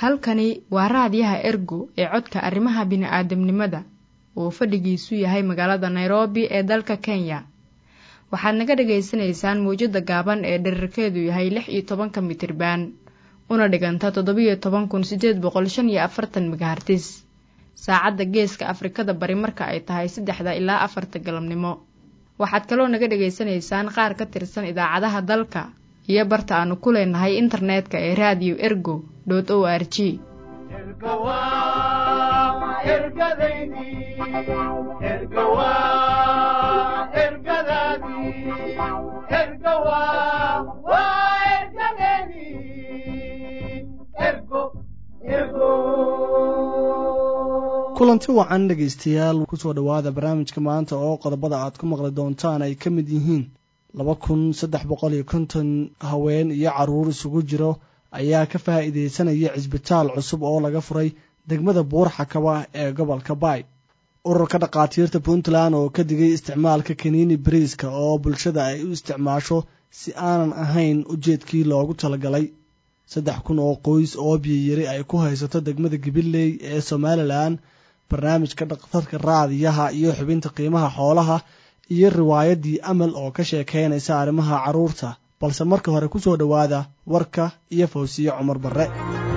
halkani waa raadiyaha ergo ee codka arrimaha bini'aadamnimada oo fadhigiisu yahay magaalada nairobi ee dalka kenya waxaad naga dhagaysanaysaan mawjadda gaaban ee dherarkeedu yahay lix iyo tobanka mitriban una dhiganta toddobiyo toban kun siddeed boqol shan iyo afartan megahartis saacadda geeska afrikada bari marka ay tahay saddexda ilaa afarta galabnimo waxaad kaloo naga dhagaysanaysaan qaar ka tirsan idaacadaha dalka iyo barta aanu ku leenahay internetka ee raadiyo ergo dot o r g kulanti wacan dhegaystayaal kusoo dhowaada barnaamijka maanta oo qodobada aad ku maqli doontaan ay ka mid yihiin laba kun saddex boqol iyo konton haween iyo caruur isugu jiro ayaa ka faa'iidaysanaya cisbitaal cusub oo laga furay degmada buurxakaba ee gobolka baay ururka dhakhaatiirta puntland oo ka digay isticmaalka kaniini bariiska oo bulshada ay u isticmaasho si aanan ahayn ujeedkii loogu talagalay saddex kun oo qoys oo biyiyari ay ku haysato degmada gabiley ee somalilan barnaamijka dhakhtarka raadiyaha iyo xubinta qiimaha xoolaha iyo riwaayadii amal oo ka sheekaynaysa arrimaha carruurta balse marka hore ku soo dhowaada warka iyo fawsiye cumar barre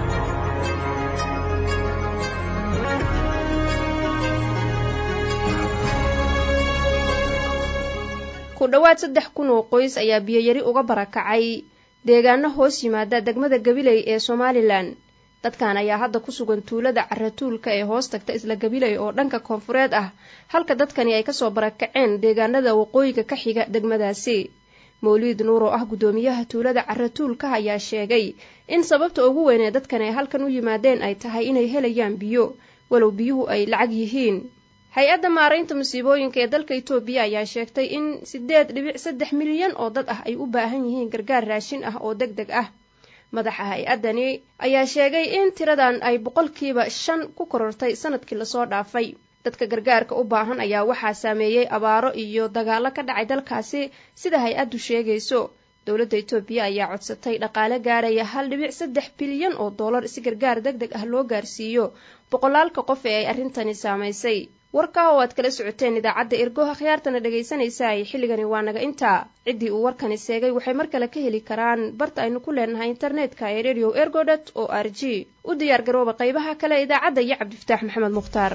ku dhowaad saddex kun oo qoys ayaa biyoyari uga barakacay deegaano hoos yimaada degmada gabiley ee somalilan dadkan ayaa hadda ku sugan tuulada caratuulka ee hoos tagta isla gabiley oo dhanka koonfureed ah halka dadkani ay kasoo barakaceen deegaanada waqooyiga ka xiga degmadaasi mawliid nuur oo ah guddoomiyaha tuulada caratuulka ayaa sheegay in sababta ugu weyn ee dadkan ay halkan u yimaadeen ay tahay inay helayaan biyo walow biyuhu ay lacag yihiin hay-adda maaraynta musiibooyinka ee dalka itoobiya ayaa sheegtay in siddeed dhibic saddex milyan oo dad ah ay u baahan yihiin gargaar raashin ah oo deg deg ah madaxa hay-addani ayaa sheegay in tiradan ay boqolkiiba shan ku korortay sanadkii lasoo dhaafay dadka gargaarka u baahan ayaa waxaa saameeyey abaaro iyo dagaallo ka dhacay dalkaasi sida hay-addu sheegayso dowladda itoobiya ayaa codsatay dhaqaale gaaraya hal dhibic saddex bilyan oo dollar si gargaar deg deg ah loo gaarsiiyo boqolaalka qof ee ay arrintani saamaysay warkaa oo aad kala socoteen idaacadda ergoha khiyaartana dhegaysanaysaay xilligani waa naga intaa ciddii uu warkani seegay waxay mar kale ka heli karaan barta aynu ku leenahay internetka ee radio ergodot o r g u diyaar garooba qaybaha kale idaacadda iyo cabdifataax maxamed mukhtaar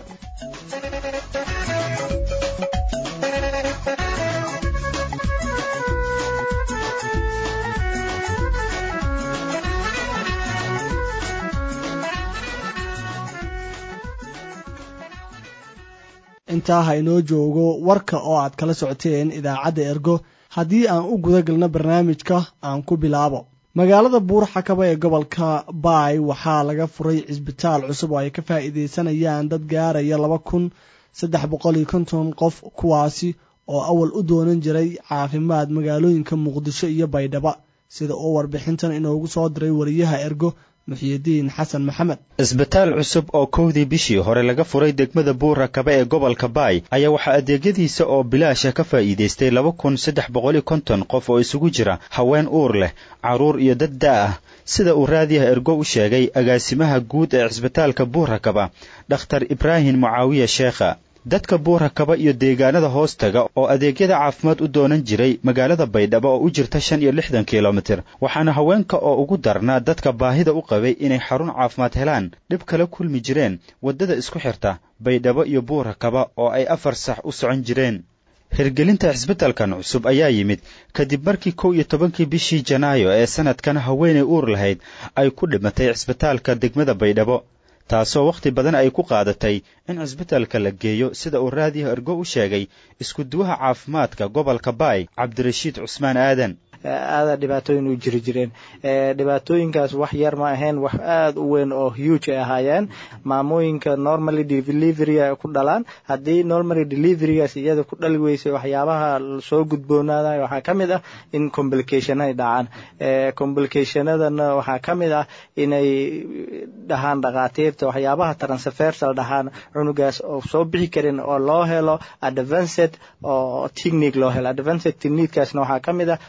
intaa ha inoo joogo warka oo aad kala socoteen idaacadda ergo haddii aan u guda galno barnaamijka aan ku bilaabo magaalada buurxakaba ee gobolka baay waxaa laga furay cisbitaal cusub oo ay ka faa'iidaysanayaan dad gaaraya laba kun saddex boqol iyo konton qof kuwaasi oo awal u doonan jiray caafimaad magaalooyinka muqdisho iyo baydhaba sida uu warbixintan inoogu soo diray wariyaha ergo muxyidiin xasan maxamed isbitaal cusub oo kowdii bishii hore laga furay degmada buurakaba ee gobolka baay ayaa waxaa adeegyadiisa oo bilaasha ka faa'iidaystay laba kun saddex boqol iyo konton qof oo isugu jira haween uur leh carruur iyo dad da' ah sida uu raadiyaha ergo u sheegay agaasimaha guud ee cisbitaalka buurakaba dhakhtar ibraahim mucaawiya sheekha dadka buurakaba iyo deegaanada hoostaga oo adeegyada caafimaad u doonan jiray magaalada baydhabo oo u jirta shan iyo lixdan kilomitir waxaana haweenka oo ugu darnaa dadka baahida u qabay inay xarun caafimaad helaan dhib kala kulmi jireen waddada isku xirta baydhabo iyo buurakaba oo ay afar sax u socon jireen hirgelinta cisbitalkan cusub ayaa yimid kadib markii kow iyo tobankii bishii janaayo ee sanadkan haweenay uur lahayd ay ku dhimatay cisbitaalka degmada baydhabo taasoo wakhti badan ay ku qaadatay in cisbitalka la geeyo sida uu raadiyaha ergo u sheegay isku-duwaha caafimaadka gobolka baay cabdirashiid cusmaan aadan aada dhibaatooyin u jiri jireen dhibaatooyinkaas wax yar ma ahayn wax aada u weyn oo huge ay ahaayeen maamooyinka normally delivery ay ku dhalaan haddii normally deliverygaas iyada ku dhali weysay waxyaabaha soo gudboonaada waxaa ka mid ah in complication ay dhacaan complicationadana waxaa ka mid ah inay dhahaan dhakhaatiirta waxyaabaha transfersal dhahaan cunugaas oo soo bixi karin oo loo helo advanced oo technique loo helo advanced techniquekaasna waxaa ka mid ah waa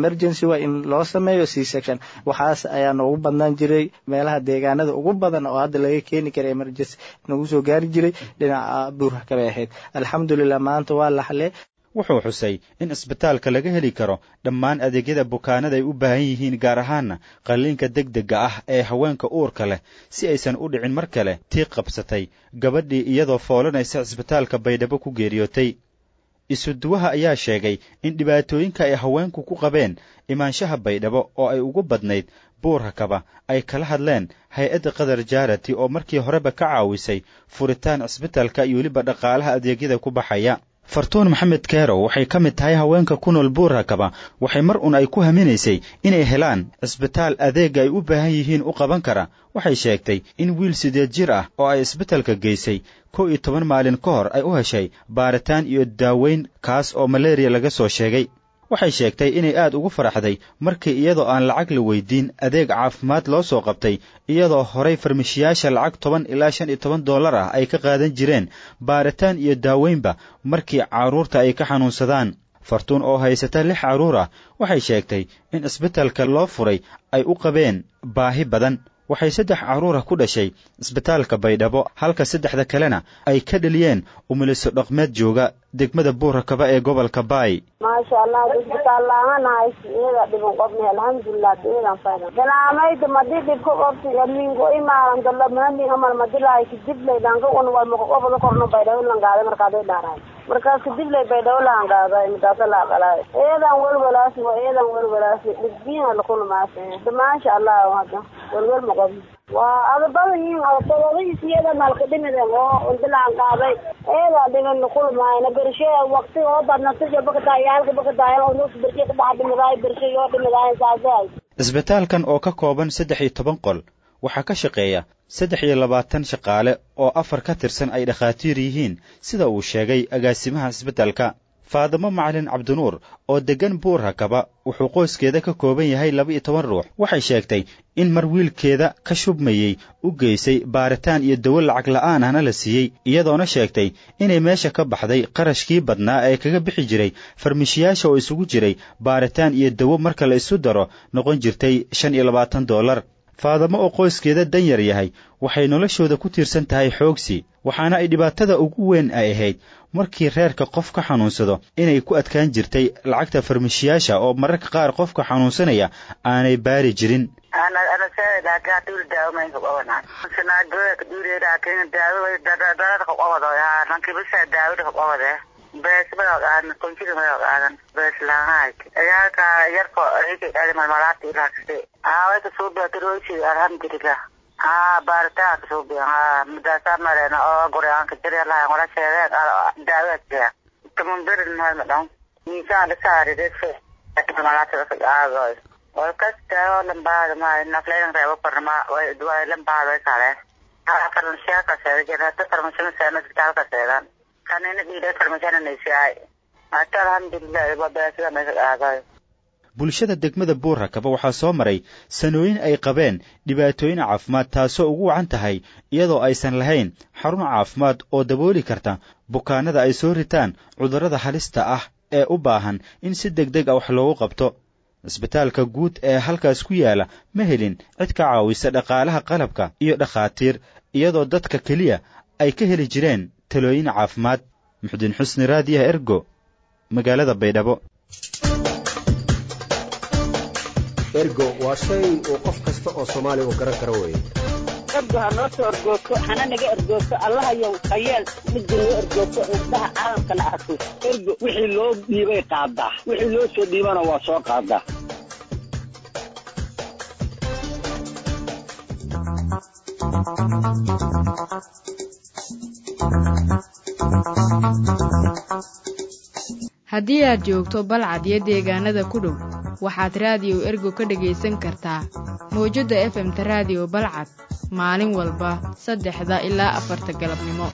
emergency waa in loo sameeyo c section waxaas ayaa noogu badnaan jiray meelaha deegaanada ugu badan oo hadda laga keeni kara emergency nagu soo gaari jiray dhinaca buurhakabay ahayd alxamdulilah maanta waa laxle wuxuu xusay in isbitaalka laga heli karo dhammaan adeegyada bukaanada ay u baahan yihiin gaar ahaana qalliinka degdega ah ee haweenka uurka leh si aysan u dhicin mar kale tii qabsatay gabadhii iyadoo foolanaysa cisbitaalka baydhabo ku geeriyootay isuduwaha ayaa sheegay in dhibaatooyinka ay haweenku ku qabeen imaanshaha baydhabo oo ay ugu badnayd buurhakaba ay kala hadleen hay-adda qatar jaarati oo markii horeba ka caawisay furitaan cisbitaalka iyo weliba dhaqaalaha adeegyada ku baxaya fartuun maxamed keerow waxay ka mid tahay haweenka ku nool buurhakaba waxay mar un ay ku haminaysay inay helaan cisbitaal adeega ay u baahan yihiin u qaban kara waxay sheegtay in wiil sideed jir ah oo ay isbitalka geysay kow iyo toban maalin ka hor ay u heshay baaritaan iyo daaweyn kaas oo malaria laga soo sheegay waxay sheegtay inay aad ugu faraxday markii iyadoo aan lacag la weydiin adeeg caafimaad loo soo qabtay iyadoo horay farmashiyaasha lacag toban ilaa shan iyo toban dollar ah ay ka qaadan jireen baaritaan iyo daaweynba markii carruurta ay ka xanuunsadaan fartuun oo haysata lix carruur ah waxay sheegtay in isbitalka loo furay ay u qabeen baahi badan waxay saddex carruurah ku dhashay isbitaalka baydhabo halka saddexda kalena ay ka dheliyeen umiliso dhaqmeed jooga degmada buurakaba ee gobolka baay maasha allah isbitaal laanganahay iyada dhiban qobni alxamdulilah iyadan fayda galaamayda madi dhibka qobti alingo imaaran dalo manadin amal madilahay kadiblay dhanka un wal maqoqobada korno baydhabo langaaday markaaday dhaaraay markaas kadiblay baydhabo laangaaday madaasa laaqalaay iyadan welwalaasi waa iyadan welwalaasi dhibbiina lakulmaas maasha allah hada welwel maqobni waa adabadan yihiin todobadiis iyada maalkadhimiden oo undilaan qaaday eedaa dhiban kulmaayna bershe waqti oo badnatija bakadaay halka bakadaay oo nus bershe kadaxa dhimidaay bershe yoo dhimidaay saasay isbitaalkan oo ka kooban saddex iyo toban qol waxaa ka shaqeeya saddex iyo labaatan shaqaale oo afar ka tirsan ay dhakhaatiir yihiin sida uu sheegay agaasimaha isbitaalka faadimo macalin cabdinuur oo deggan buurhakaba wuxuu qoyskeeda ka kooban yahay laba iyo toban ruux waxay sheegtay in mar wiilkeeda ka shubmayey u geysay baaritaan iyo dawo lacag la'aan ahna la siiyey iyadoona sheegtay inay meesha ka baxday qarashkii badnaa ee kaga bixi jiray farmishiyaasha oo isugu jiray baaritaan iyo dawo marka la isu daro noqon jirtay shan iyo labaatan dollar faadamo oo qoyskeeda danyar yahay waxay noloshooda ku tiirsan tahay xoogsi waxaana ay dhibaatada ugu weyn ay ahayd markii reerka qof ka xanuunsado inay ku adkaan jirtay lacagta farmashiyaasha oo mararka qaar qofka xanuunsanaya aanay baari jirin alhamdulilah ha baaritaan kasuubi ha madaasa marena oo gurigaanka jiryalaha wala sheegeen daawada tamundirin hay madhan miisaan dhisaaridefe malaataaaadoy way kastao lambaada ma nafleyn reebo kornama way lambaada kale farmashiya kaseeda jira hada farmashina seena isbitaalka seedan kanina dhiide farmashina naysiyaay hata alhamdulilah babeesida maysa aadoy bulshada degmada buurrakaba waxaa soo maray sanooyin ay qabeen dhibaatooyin caafimaad taasoo ugu wacan tahay iyadoo aysan lahayn xarun caafimaad oo dabooli karta bukaanada ay soo ritaan cudurrada halista ah ee u baahan in si deg deg a wax loogu qabto isbitaalka guud ee halkaas ku yaala ma helin cid ka caawisa dhaqaalaha qalabka iyo dhakhaatiir iyadoo dadka keliya ay ka heli jireen talooyin caafimaad muxudiin xusni raadiyaha ergo magaalada baydhabo ergo waa shay uu qof kasta oo soomaaliya uu garan karo weeye ergo ha noo soo ergoogto hana naga ergoogto allahayow hayeel midda noo ergoogto indhaha caalamkana arko ergo wixii loo dhiibay qaadaa wixii loo soo dhiibana waa soo qaadaa haddii aad joogto balcad iyo deegaanada ku dhow waxaad raadiyow ergo ka dhegaysan kartaa mawjadda efemta raadiyo balcad maalin walba saddexda ilaa afarta galabnimo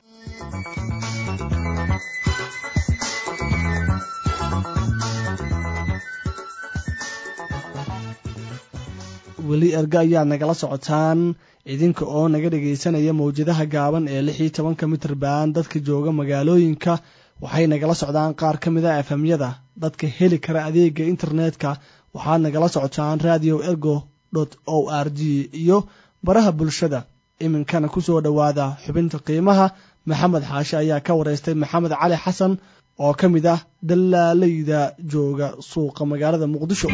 weli erga ayaad nagala socotaan idinka oo naga dhegaysanaya mawjadaha gaaban ee lix iyo tobanka mitir baan dadka jooga magaalooyinka waxay nagala socdaan qaar ka mid a efemyada dadka heli kara adeega internetka waxaad nagala socotaan radio ergo dot o r g iyo baraha bulshada iminkana kusoo dhowaada xubinta qiimaha maxamed xaashe ayaa ka wareystay maxamed cali xasan oo ka mid ah dallaalayda jooga suuqa magaalada muqdisho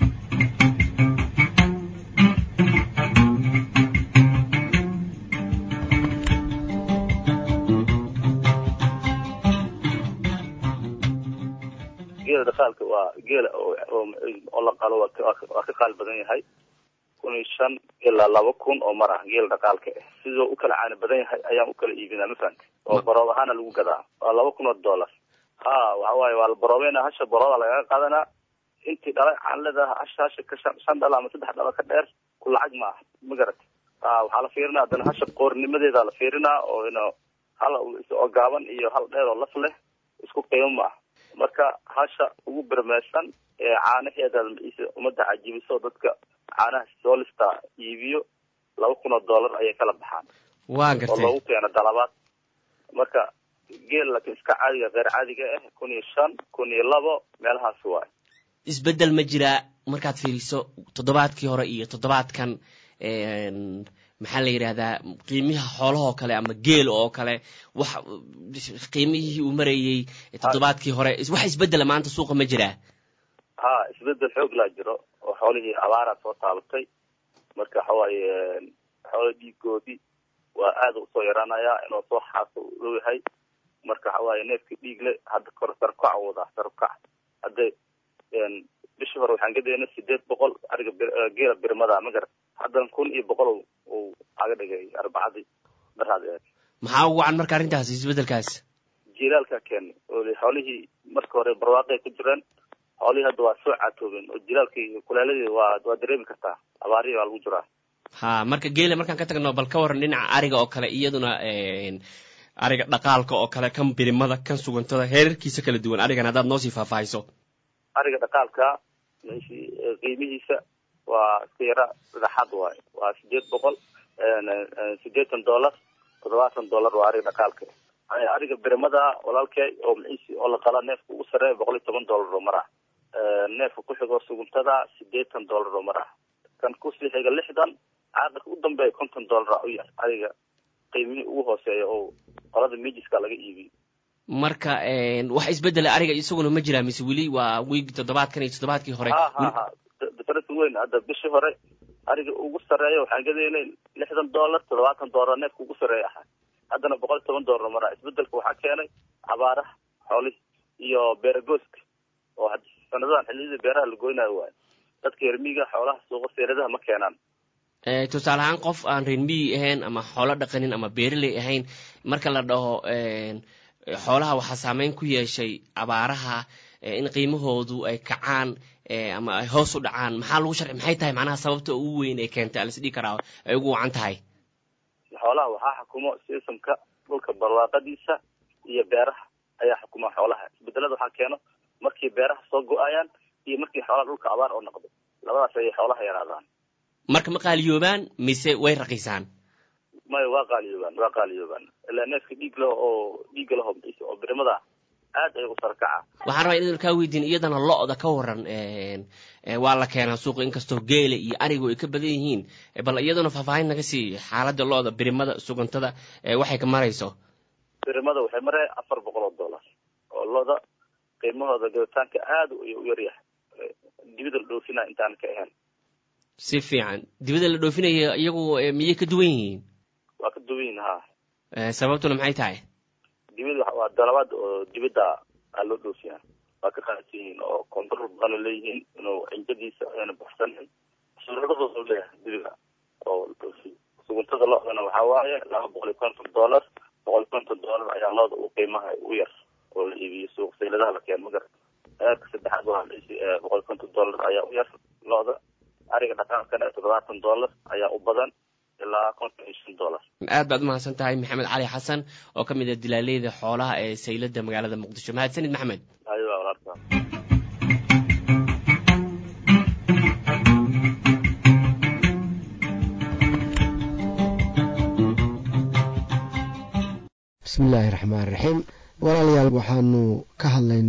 geela dhaqaalka waa geela oo la qalo waa ka qaal badan yahay kun iyo shan ilaa laba kun oo mar ah geela dhaqaalka ah sidoo u kala caani badan yahay ayaan u kala iibinaa mafahante oo baroob ahaana lagu gadaa waa laba kun oo dollar ha waxa waaye waa la baroobeyna hasha barooda lagaga qaadanaa intii dhalay caanleda hasha hasha ka shan shan dhalo ama saddex dhalo ka dheer ku lacag ma ah ma garat ha waxaa la fiirinaa haddana hasha qoornimadeeda la fiirinaa oo ino hal oo gaaban iyo hal dheer oo laf leh isku qiimo ma ah marka hasha ugu bermeersan ee caanaheeda ummadda cajibiso dadka caanaha soolista iibiyo laba kun oo dollar ayay kala baxaan waa oo gartay loogu keeno dalabaad marka geel laakiin iska caadiga keer caadiga ah kun iyo shan kun iyo labo meelahaas waay isbeddel ma jiraa markaad fiiriso toddobaadkii hore iyo toddobaadkan maxaa la yidhahdaa qiimiha xoolahoo kale ama geel oo kale wax qiimihii uu marayey toddobaadkii hore wax isbeddela maanta suuqa ma jiraa ha isbedel xoog laa jiro oo xoolihii abaaraa soo taabatay marka waxawaaye xoolo dhiigoodii waa aada usoo yaraanayaa inuu soo xaaso u dhow yahay marka waxawaaye neefkii dhiigle hadda kor sarkac wadaa sarkac hadda bishii hore waxaan gadeena sideed boqol ariga geela birmada ma garat haddan kun iyo boqol uu aga dhigay arbacadii daraad ee maxaa ugu wacan marka arrintaas isbeddelkaas jilaalka keenay oo xoolihii marka hore barwaaqay ku jireen xoolihii hadda waa soo caatoobeen oo jilaalkii kulaaladii waa waa dareemi kartaa abaarihii waa lagu jiraa ha marka geela markaan ka tagno bal ka waran dhinaca ariga oo kale iyaduna ariga dhaqaalka oo kale kan birimada kan sugantada heerarkiisa kala duwan arigan haddaad noosii faahfaahiso ariga dhaqaalka meeshii qiimihiisa waa iska yara dhexaad waaye waa sideed boqol sideetan dollar toddobaatan dollar waa ariga dhaqaalka ariga birimada walaalkee oo maciisi oo la qala neefka ugu sareeya boqol iyo toban dollar oo mar ah neefka ku xigoo suguntada sideetan dollar oo mar ah kan kusii xiga lixdan caaqirka u dambeeya konton dollar u yar ariga qiimihii ugu hooseeya oo qolada mijiska laga iibiyo marka wax isbeddela ariga isaguna ma jiraa mise weli waa wiigi toddobaadkan iyo toddobaadkii hore ha ha ha difference weyn hadda bishii hore ariga ugu sareeya waxaan gadeynay lixdan dollar toddobaatan dollar neefka ugu sareeya ahaa haddana boqol iyo toban dollar maraa isbedelka waxaa keenay abaaraha xoolihi iyo beeragooska oo sanadadan xilliyadii beeraha la goynayo waayo dadka yermiga xoolaha suuqa seeradaha ma keenaan tusaale ahaan qof aan reer miyi ahayn ama xoolo dhaqanin ama beeraley ahayn marka la dhaho xoolaha waxaa saameyn ku yeeshay abaaraha in qiimahoodu ay kacaan ama ay hoos u dhacaan maxaa lagu sharci maxay tahay macnaha sababta ugu weyn ee keentay alas dhihi karaa ay ugu wacan tahay xoolaha waxaa xukumo sistamka dhulka barwaaqadiisa iyo beeraha ayaa xukuma xoolaha isbedelada waxaa keeno markii beeraha soo go-ayaan iyo markii xoolaha dhulka abaar oo noqdo labadaas ayay xoolaha yaraadaan marka ma qaaliyoobaan mise way raqiisaan maya waa qaaliyoobaan waa qaaliyoobaan ilaa neefka dhiig leh oo dhiigga laho oo birimada aad ay u sarkaca waxaan rabaa inaan kaa weydiin iyadana lo-da ka waran waa la keenaa suuqa inkastoo geela iyo arigu ay ka badan yihiin bal iyaduna faahfaahin naga sii xaaladda lo-da birimada sugantada waxay ka marayso birimada waxay maraya afar boqol oo dollar oo lo-da qiimahooda gaditaanka aad u yaryahay dibida la dhoofina intaan ka ahayn si fiican dibada la dhoofinaya iyagu miyay ka duwan yihiin waa ka duwan yihiin ha sababtuna maxay tahay dibid waa dalabaad oo dibadda aa loo dhoofiyaa waa ka qaadsan yihiin oo control badan leeyihiin inuu cinjadiisa ayna baxsanin suuradadoodu leeyahay dibiga oo dhoofiyo suguntada lo-dana waxaa waaye laba boqol iyo konton dollar boqol iyo konton dollar ayaa looda u qiimaha u yar oo la iibiyo suuq sayladaha la keeno magar eerka saddexaad waa boqol iyo konton dollar ayaa u yar looda ariga dhaqaaqana toddobaatan dollar ayaa u badan ilaa konton iyo shan dollar aad baad umahadsan tahay maxamed cali xasan oo ka mid ah dilaaleyda xoolaha ee saylada magaalada muqdisho mahadsanid maxamed ayo walaalka bismillaahi raxmaan raxiim walaalayaal waxaanu ka hadlaynaa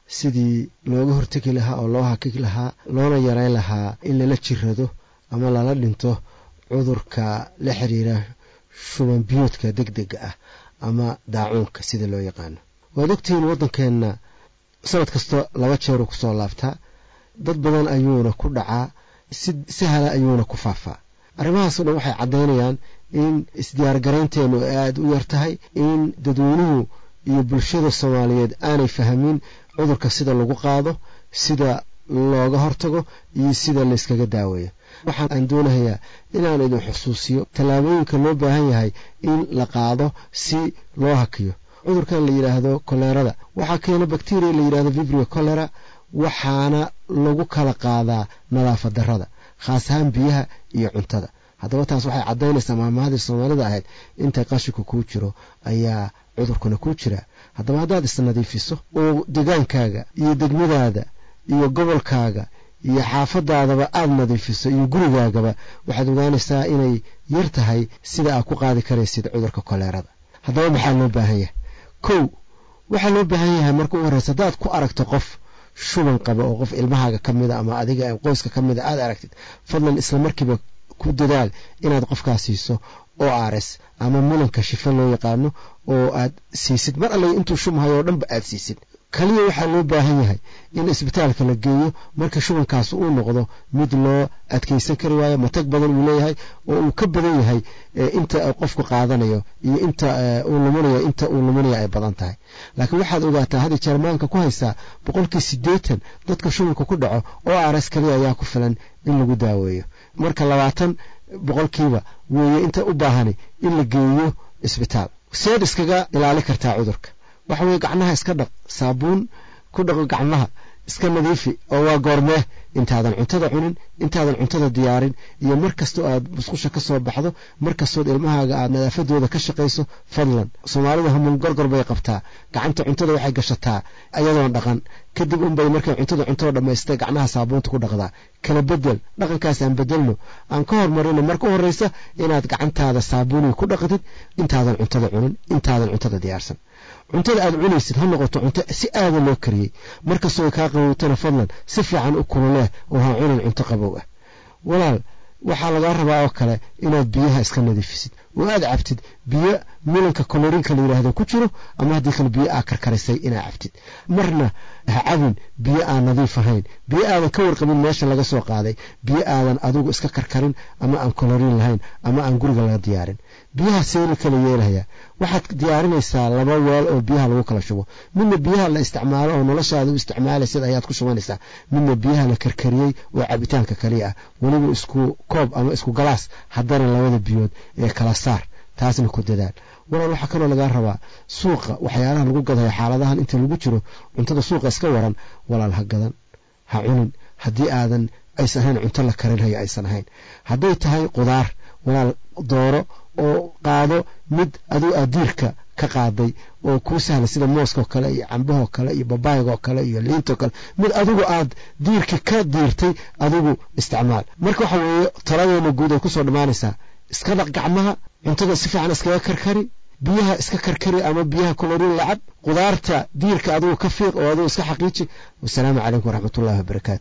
sidii looga hortegi lahaa oo loo hakigi lahaa loona yareyn lahaa in lala jirado ama lala dhinto cudurka la xiriira shuban biyoodka deg dega ah ama daacuunka sida loo yaqaano waad ogtihiin waddankeenna sanad kasta laba jeeruu kusoo laabtaa dad badan ayuuna ku dhacaa si sahla ayuuna ku faafaa arrimahaasoo dhan waxay caddaynayaan in isdiyaargaraynteennu ay aada u yar tahay in dadweynuhu iyo bulshada soomaaliyeed aanay fahmin cudurka sida lagu qaado sida looga hortago iyo sida layskaga daaweeyo waxaan aan doonahayaa inaan idin xusuusiyo tallaabooyinka loo baahan yahay in la qaado si loo hakiyo cudurkan la yidhaahdo koleerada waxaa keena bakteriya la yidhahdo vibrio colera waxaana lagu kala qaadaa nadaafad darrada khaas ahaan biyaha iyo cuntada haddaba taas waxay caddaynaysaa maamahadii soomaalida ahayd intay qashinku kuu jiro ayaa cudurkuna kuu jira haddaba haddaad isnadiifiso oo degaankaaga iyo degmadaada iyo gobolkaaga iyo xaafadaadaba aada nadiifiso iyo gurigaagaba waxaad ogaanaysaa inay yar tahay sida aad ku qaadi karaysid cudurka koleerada haddaba maxaa loo baahan yahay kow waxaa loo baahan yahay marka u horreysa haddaad ku aragto qof shuban qaba oo qof ilmahaaga ka mida ama adiga qoyska ka mida aad aragtid fadlan isla markiiba ku dadaal inaad qofkaas siiso o rs ama mulanka shifa loo yaqaano oo aad siisid mar alle intuu shubhayo oo dhanba aad siisid kaliya waxaa loo baahan yahay in isbitaalka la geeyo marka shubankaas uu noqdo mid loo adkeysan kari waayo matag badan uu leeyahay oo uu ka badan yahay inta qofku qaadanayo iyo inta uu lumanayo inta uu lumanaya ay badan tahay laakiin waxaad ogaataa hadda jermaanka ku haysaa boqolkii siddeetan dadka shubanka ku dhaco oo rs kaliya ayaa ku filan in lagu daaweeyo marka labaatan boqolkiiba weeye inta u baahani in la geeyo isbitaal seed iskaga ilaali kartaa cudurka waxa weye gacnaha iska dhaq saabuun ku dhaqo gacnaha iska nadiifi oo waa goormee intaadan cuntada cunin intaadan cuntada diyaarin iyo mar kastoo aad musqusha ka soo baxdo mar kastood ilmahaaga aad nadaafadooda ka shaqayso fadlan soomaalida hamuun gorgor bay qabtaa gacanta cuntada waxay gashataa ayadoon dhaqan kadib unbay markay cuntada cuntoo dhammaystay gacnaha saabuunta ku dhaqdaa kala bedel dhaqankaas aan bedelno aan ka hormarino marka u horreysa inaad gacantaada saabuuniga ku dhaqdid intaadan cuntada cunin intaadan cuntada diyaarsan cuntada aad cunaysid ha noqoto cunto si aada loo kariyey markastoo kaa qabowtana fadlan si fiican u kululeh oo ha cunin cunto qabow ah walaal waxaa lagaa rabaa oo kale inaad biyaha iska nadiifisid oo aad cabtid biyo milanka kolorinka la yidhaahdo ku jiro ama haddii kale biyo aa karkarisay inaa cabtid marna ha cabin biyo aan nadiif ahayn biyo aadan ka warqabin meesha laga soo qaaday biyo aadan adigu iska karkarin ama aan kolorin lahayn ama aan guriga laga diyaarin biyaha seeli kala yeelaya waxaad diyaarinaysaa laba weel oo biyaha lagu kala shubo midna biyaha la isticmaalo oo noloshaada u isticmaalaysid ayaad ku shubanaysaa midna biyaha la karkariyey oo cabitaanka kaliya ah weliba isku koob ama isku galaas haddana labada biyood ee kala saar taasna ku dadaal walaal waxaa kaloo lagaa rabaa suuqa waxyaalaha lagu gadayo xaaladahan inta lagu jiro cuntada suuqa iska waran walaal ha gadan ha cunin haddii aadan aysan ahayn cunto la karinhayo aysan ahayn hadday tahay qudaar walaal dooro oo qaado mid aduu adiirka ka qaaday oo kuu sahla sida mooskao kale iyo cambahoo kale iyo babaygoo kale iyo liintoo kale mid adigu aad diirka ka diirtay adigu isticmaal marka waxa weeye taladeena guud ay kusoo dhammaanaysaa iska dhaq gacmaha cuntada si fiican iskaga karkari biyaha iska karkari ama biyaha kolorin lacab qudaarta diirka adigu ka fiiq oo adigu iska xaqiiji wasalaamu calaykum waraxmatullahi wabarakaatu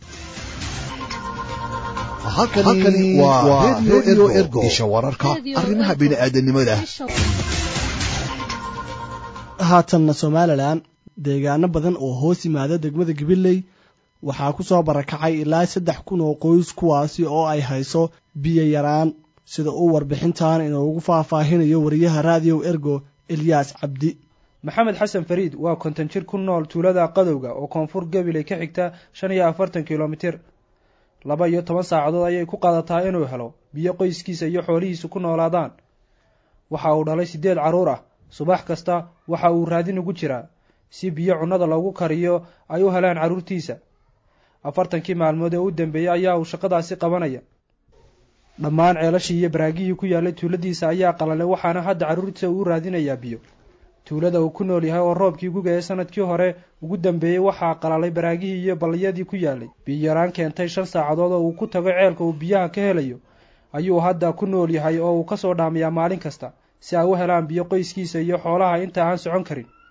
halkani waa redio ergo isha wararka arrimaha bini'aadanimada haatanna somalilan deegaano badan oo hoos yimaada degmada gabiley waxaa ku soo barakacay ilaa saddex kun oo qoys kuwaasi oo ay hayso biyo yaraan sida uu warbixintan inoogu faahfaahinayo wariyaha raadiyow ergo elyaas cabdi maxamed xasan fariid waa konton jir ku nool tuulada qadowga oo koonfur gabiley ka xigta shan iyo afartan kilomitir laba iyo toban saacadood ayay ku qaadataa inuu helo biyo qoyskiisa iyo xoolihiisu ku noolaadaan waxa uu dhalay siddeed carruur ah subax kasta waxa uu raadin ugu jiraa si biyo cunnada loogu kariyo ay u helaan carruurtiisa afartankii maalmood ee u dambeeyey ayaa uu shaqadaasi qabanaya dhammaan ceelashii iyo baraagihii ku yaallay tuuladiisa ayaa qalalay waxaana hadda carruurtiisa uu raadinayaa biyo tuulada uu ku nool yahay oo roobkii guga ee sanadkii hore ugu dambeeyey waxaa qalalay baraagihii iyo balliyadii ku yaallay biyo-yaraan keentay shan saacadood oo uu ku tago ceelka uu biyaha ka helayo ayuu hadda ku nool yahay oo uu ka soo dhaamayaa maalin kasta si ay u helaan biyo qoyskiisa iyo xoolaha inta aan socon karin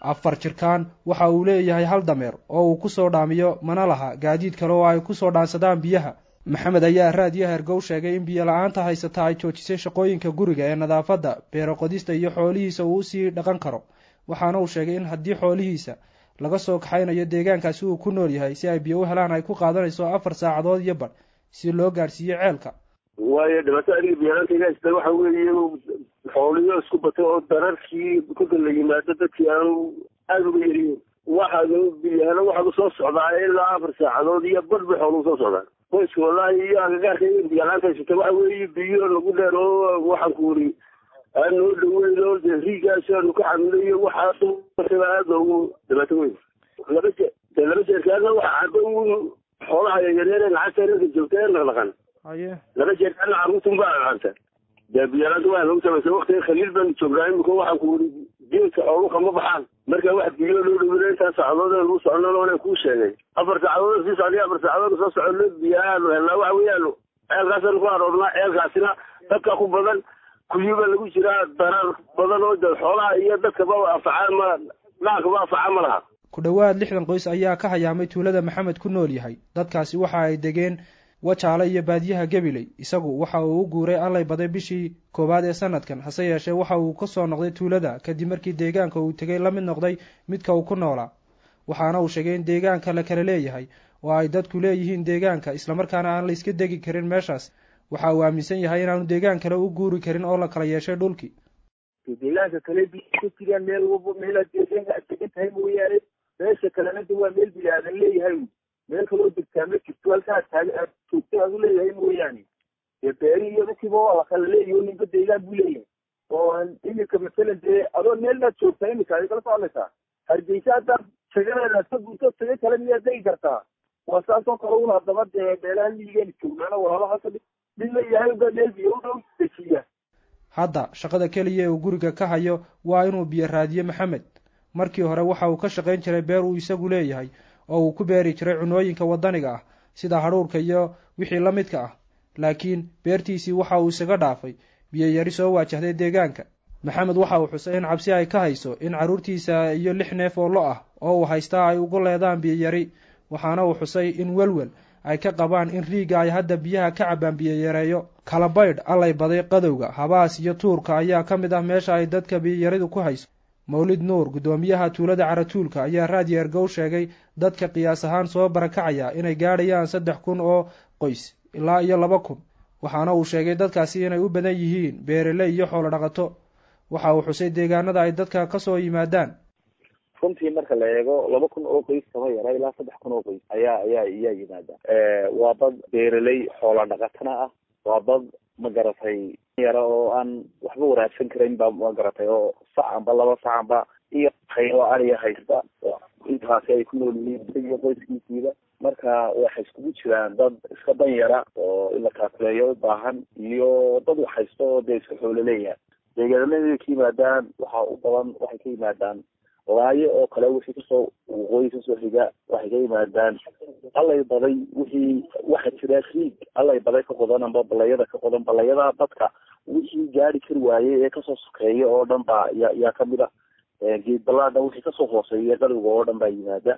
afar jirkaan waxa uu leeyahay hal dameer oo uu kusoo dhaamiyo mana laha gaadiid kale oo ay kusoo dhaansadaan biyaha maxamed ayaa raadiyo hergow sheegay in biyo la-aanta haysata ay joojisay shaqooyinka guriga ee nadaafadda beero qodista iyo xoolihiisa uu usii dhaqan karo waxaana uu sheegay in haddii xoolihiisa laga soo kaxaynayo deegaankaasi uu ku nool yahay si ay biyo u helaan ay ku qaadanayso afar saacadood iyo badh si loo gaadhsiiyo ceelka waayo dhibaato adiga biyalaantayga haysta waxa weeye xooliyo isku batay oo dararkii kolka la yimaado dadkii aanu aada uga yariyin waxaad biyahana waxaad usoo socdaa ilaa afar saacadood iyo badh bay xooluhu soo socdaan qoyska wallahi iyo agagaarka biyalaanta haysata waxa weeye biyo lagu dheer oo waxaan ku wuri aan noo dhaweyn oo dee riigaas aanu ka xamilayo waxaas aad loogu dhibaato weyn laba jeer dee laba jeerkaana waxa cadda un xoolaha yaryar ee lacagta reerka joogta ee dhaqdhaqan haye laba jeerkaana carruurtun baa dhaqanta dee biyalaanta waa lagu samaysa waktiga khaliil baanu joognaa imika waxaan ku wuri geedka xooluka ma baxaan marka wax biyo loo dhawina intaas saacadood ee lagu socono oona kuu sheegay afar saacadood sii socday afar saacadood soo socono biyahaanu helnaa waxa weeyaanu ceelkaasaanu ku aroornaa ceelkaasina dadka ku badan kuyuba lagu jiraa darar badan oo de xoolaha iyo dadkaba afacaan ma dhaankaba afacaan ma laha ku dhowaad lixdan qoys ayaa ka hayaamay tuulada maxamed ku nool yahay dadkaasi waxa ay degeen wajaale iyo baadiyaha gabiley isagu waxa uu u guuray allay baday bishii koowaad ee sanadkan hase yeeshee waxa uu ka soo noqday tuulada kadib markii deegaanka uu tegay la mid noqday midka uu ku noolaa waxaana uu sheegay in deegaanka la kala leeyahay oo ay dadku leeyihiin deegaanka islamarkaana aan la iska degi karin meeshaas waxa uu aaminsan yahay inaanu deegaan kale u guuri karin oo la kala yeeshay dhulkii deegaanka kale ka jiraan meel walba meelaad deegaanka aad degan tahay mooyaane meesha kalena de waa meel bini aadan leeyahay meel kaloo degtaa ma jirto halkaa taag aad joogta aad u leeyahay mooyaane dee beeri iyo dadkiiba waa la kala leeyahay oo ninba deegaan buu leeyahay oo iminka masalan dee adoo meelnaad joogtaa iminka ay kala socdaysaa hargeysa haddaad tagadeedaad ka guurto taga kale miyaad degi kartaa waa saasoo kale un haddaba dee meelaha miyigeena joognaana walaalo halka mid leeyahay ba meel biyo u dhow dejiya hadda shaqada keliya ee uu guriga ka hayo waa inuu biyo raadiyo maxamed markii hore waxa uu ka shaqayn jiray beer uu isagu leeyahay oo uu ku beeri jiray cunooyinka waddaniga ah sida hadhuurka iyo wixii la midka ah laakiin beertiisii waxa uu isaga dhaafay biyo yari soo waajahday deegaanka maxamed waxa uu xusay in cabsi ay ka hayso in carruurtiisa iyo lix neef oo lo ah oo uu haystaa ay ugu leedaan biyo yari waxaana uu xusay in welwel ay ka qabaan in riiga ay hadda biyaha ka cabbaan biyo yareeyo kala baydh allay baday qadowga habaas iyo tuurka ayaa ka mid ah meesha ay dadka biyiyaridu ku hayso mawlid nuur guddoomiyaha tuulada caratuulka ayaa raadiyo ergow sheegay dadka qiyaas ahaan soo barakacaya inay gaadhayaan saddex kun oo qoys ilaa iyo laba kun waxaana uu sheegay dadkaasi inay u badan yihiin beerele iyo xoolo dhaqato waxa uu xusay deegaanada ay dadka ka soo yimaadaan runtii marka la eego laba kun oo qoys kaba yara ilaa saddex kun oo qoys ayaa ayaa ayaa yimaada waa dad beereley xoola dhaqatana ah waa dad ma garatay yara oo aan waxba waraabsan karayn ba ma garatay oo sacanba laba sacanba iyo qaybo ariya haysta intaasi ay ku nool yihiin iyo qoyskiisiiba marka waxay iskugu jiraan dad iska dan yara oo in la kaakuleeyo u baahan iyo dad wax haysta oo dee iska xoolo leeyahay deegaanada ka yimaadaan waxa u badan waxay ka yimaadaan laayo oo kale wixii kasoo waqooyi kasoo xiga waxay ka yimaadaan allay baday wixii waxa jira riig allay baday ka qodan amba balayada ka qodan balayada dadka wixii gaari kari waayey ee kasoo sokeeya oo dhan baa ya yaa kamid a geed balaadha wixii kasoo hooseeya qaliga oo dhan baa yimaada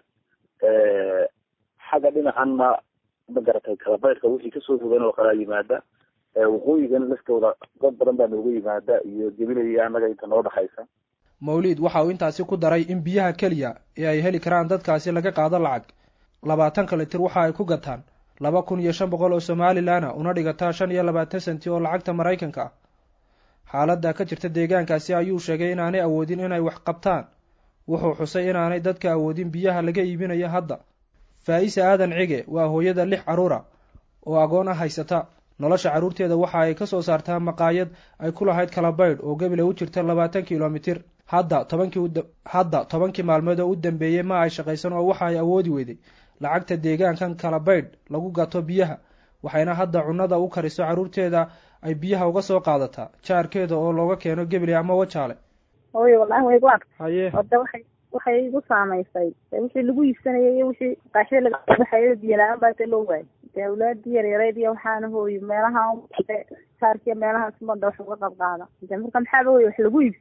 xagga dhinacanna ma garatay kalabaydhka wixii kasoo fogan oo kalea yimaada waqooyigan laftooda dad badan baa nooga yimaada iyo gebilaya annaga inta noo dhaxaysa mawliid waxa uu intaasi ku daray in biyaha keliya ee ay heli karaan dadkaasi laga qaado lacag labaatanka litir waxa ay ku gataan laba kun iyo shan boqol oo somalilanna una dhigataa shan iyo labaatan senti oo lacagta maraykanka ah xaaladda ka jirta deegaankaasi ayuu sheegay inaanay awoodin inay wax qabtaan wuxuu xusay inaanay dadka awoodin biyaha laga iibinayo hadda faa-ise aadan cige waa hooyada lix carruura oo agoon ah haysata nolosha carruurteeda waxa ay ka soo saartaa maqaayad ay ku lahayd kalabaydh oo gebile u jirta labaatan kilomitir hadda tobankii hadda tobankii maalmood oo u dambeeyey ma ay shaqaysan oo waxa ay awoodi weyday lacagta deegaankan kalabaydh lagu gato biyaha waxayna hadda cunnada u kariso carruurteeda ay biyaha uga soo qaadataa jaarkeeda oo looga keeno gebile ama wajaale hooyo wallahi way gu argtay haye ode waxay waxay igu saamaysay wixii lagu iibsanayay iyo wixii qaashida laga baxayo biyo la-aan baa loo waayay dee awlaadii yaryareyd iyo waxaana hooyo meelaha jaarkiya meelahaas umada wax uga qab qaada de marka maxaaba hooyo wax lagu iibsan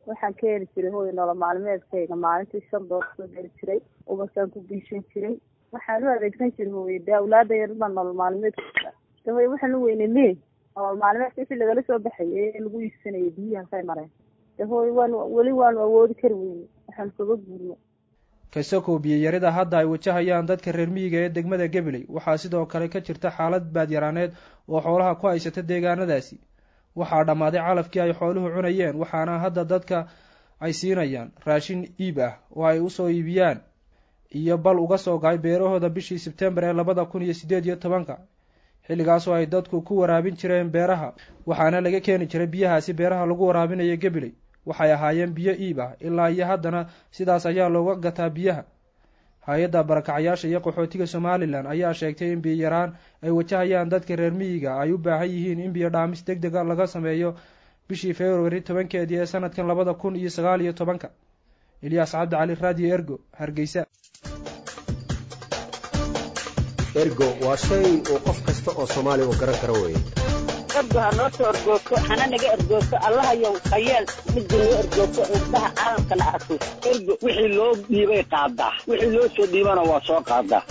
waxaan ka heli jiray hooy nolol maalmeedkayga maalintii shan doolar soo geli jiray ubasaan ku biishan jiray waxaan u adeegsan jiray hooye dee awlaada yarba nolol maalmeedka de hooye waxaan u weynay me nolol maalmeedka wixii lagala soo baxayay ee lagu iibsanayay biyihii halkay mareen de hooye waan weli waanu awoodi kari weyne waxaan kaga guurno kasakow biyayarida hadda ay wajahayaan dadka reer miyiga ee degmada gabiley waxaa sidoo kale ka jirta xaalad baadyaraaneed oo xoolaha ku haysata deegaanadaasi waxaa dhammaaday calafkii ay xooluhu cunayeen waxaana hadda dadka ay siinayaan raashin iib ah oo ay usoo iibiyaan iyo bal uga soo gaay beerahooda bishii sebtembar ee labada kun iyo siddeed iyo tobanka xilligaasoo ay dadku ku waraabin jireen beeraha waxaana laga keeni jiray biyahaasi beeraha lagu waraabinayo gabiley waxay ahaayeen biyo iib ah ilaa iyo haddana sidaas ayaa looga gataa biyaha hay-adda barakacayaasha iyo qaxootiga somalilan ayaa sheegtay in biyo yaraan ay wajahayaan dadka reer miyiga ay u baahan yihiin in biyo dhaamis deg dega laga sameeyo bishii februari tobankeedii ee sanadkan labada kun iyo sagaal iyo tobanka ilyaas cabdi cali raadiyo ergo hargeysa ergo waa shay uu qof kasta oo soomaaliya uu garan karo weeye ergo ha noo soo ergoogto hana naga ergoogto allahayow hayeel midda noo ergoogto indhaha caalamkana arko ergo wixii loo dhiibay qaadaa wixii loo soo dhiibana waa soo qaadaa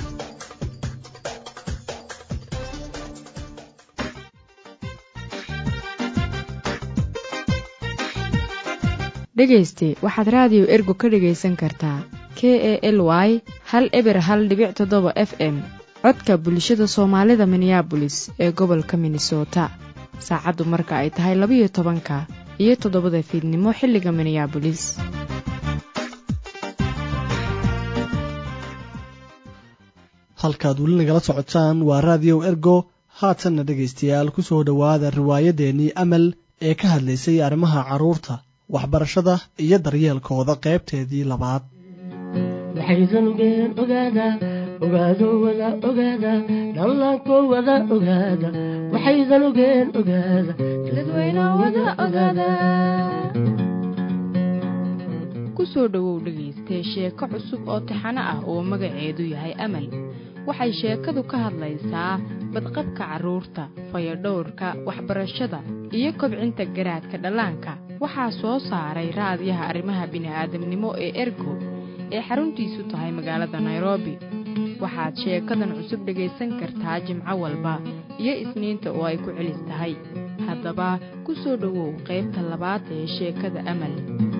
dhegayste waxaad raadiyo ergo ka dhegaysan kartaa k e l y hal eber hal dhibic toddoba f m codka bulshada soomaalida minneabolis ee gobolka minnesota saacaddu marka ay tahay labiyo tobanka iyo toddobada fiidnimo xilliga minneabolis halkaad weli nagala socotaan waa raadiyo ergo haatanna dhegaystayaal ku soo dhowaada riwaayadeennii amal ee ka hadlaysay arrimaha carruurta waxbarashada iyo daryeelkooda qaybteedii labaad waxaysanugeen ogaada ogaado wada ogaada dhallaanko wada ogaada waxaysan ogeen ogaada dadweyno wada ogaada ku soo dhowow dhegaystee sheeko cusub oo taxano ah oo magaceedu yahay amal waxay sheekadu ka hadlaysaa badqabka carruurta fayadhowrka waxbarashada iyo kobcinta garaadka dhallaanka waxaa soo saaray raadiyaha arrimaha bini'aadamnimo ee ergo ee xaruntiisu tahay magaalada nairobi waxaad sheekadan cusub dhegaysan kartaa jimco walba iyo isniinta oo ay ku celis tahay haddaba ku soo dhowow qaybta labaad ee sheekada amal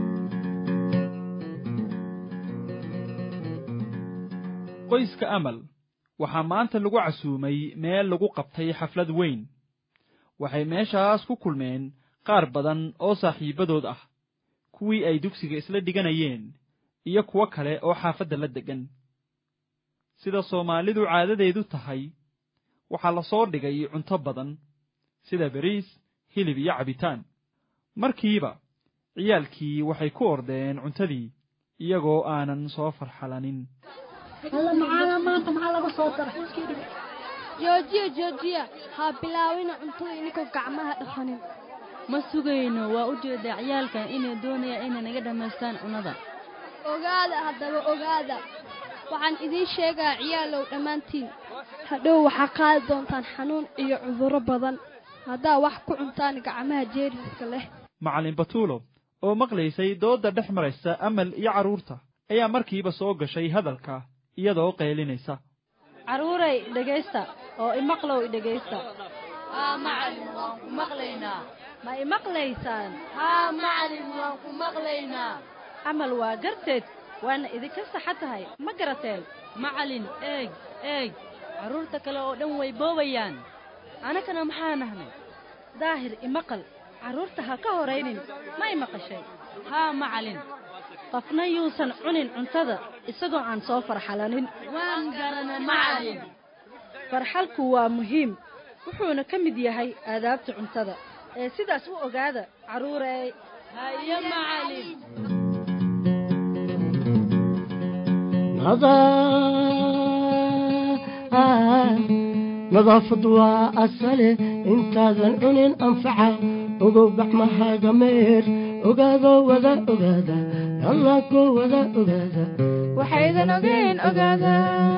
qoyska amal waxaa maanta lagu casuumay meel lagu qabtay xaflad weyn waxay meeshaas ku kulmeen qaar badan oo saaxiibbadood ah kuwii ay dugsiga isla dhiganayeen iyo kuwo kale oo xaafadda la deggan sida soomaalidu caadadeedu tahay waxaa la soo dhigay cunto badan sida beriis hilib iyo cabitaan markiiba ciyaalkii waxay ku ordeen cuntadii iyagoo aanan soo farxalanin alla macaana maanta maxaa laga soo daray joojiya joojiya ha bilaawina cuntada inikoo gacmaha dhaqanin ma sugayno waa u jeedaa ciyaalkan inay doonayaan inay naga dhammaystaan cunnada ogaada haddaba ogaada waxaan idiin sheegaa ciyaalow dhammaantiin hadhow waxaa qaadi doontaan xanuun iyo cudurro badan haddaa wax ku cuntaan gacmaha jeeriska leh macallin batuulo oo maqlaysay doodda dhex maraysa amal iyo carruurta ayaa markiiba soo gashay hadalka iyadoo qaylinaysa carruuray dhegaysta oo imaqlow dhegaysta haa macalin waan ku maqlaynaa ma imaqlaysaan haa macalin waan ku maqlaynaa camal waa garteed waana idinka saxa tahay ma garateen macalin eeg eeg carruurta kale oo dhan way boobayaan anakana maxaa nahnay daahir imaqal carruurta ha ka horaynin ma imaqashay haa macalin qofna yuusan cunin cuntada isagoo aan soo farxalanin waan garana macalin farxalku waa muhiim wuxuuna ka mid yahay aadaabta cuntada ee sidaas u ogaada carruurey haye macalin nadaafadu waa asale intaadan cunin anfaca ogow gacmahaaga meer ogaado wada ogaada allaanko wada ogaada waxaydan ogeen ogaada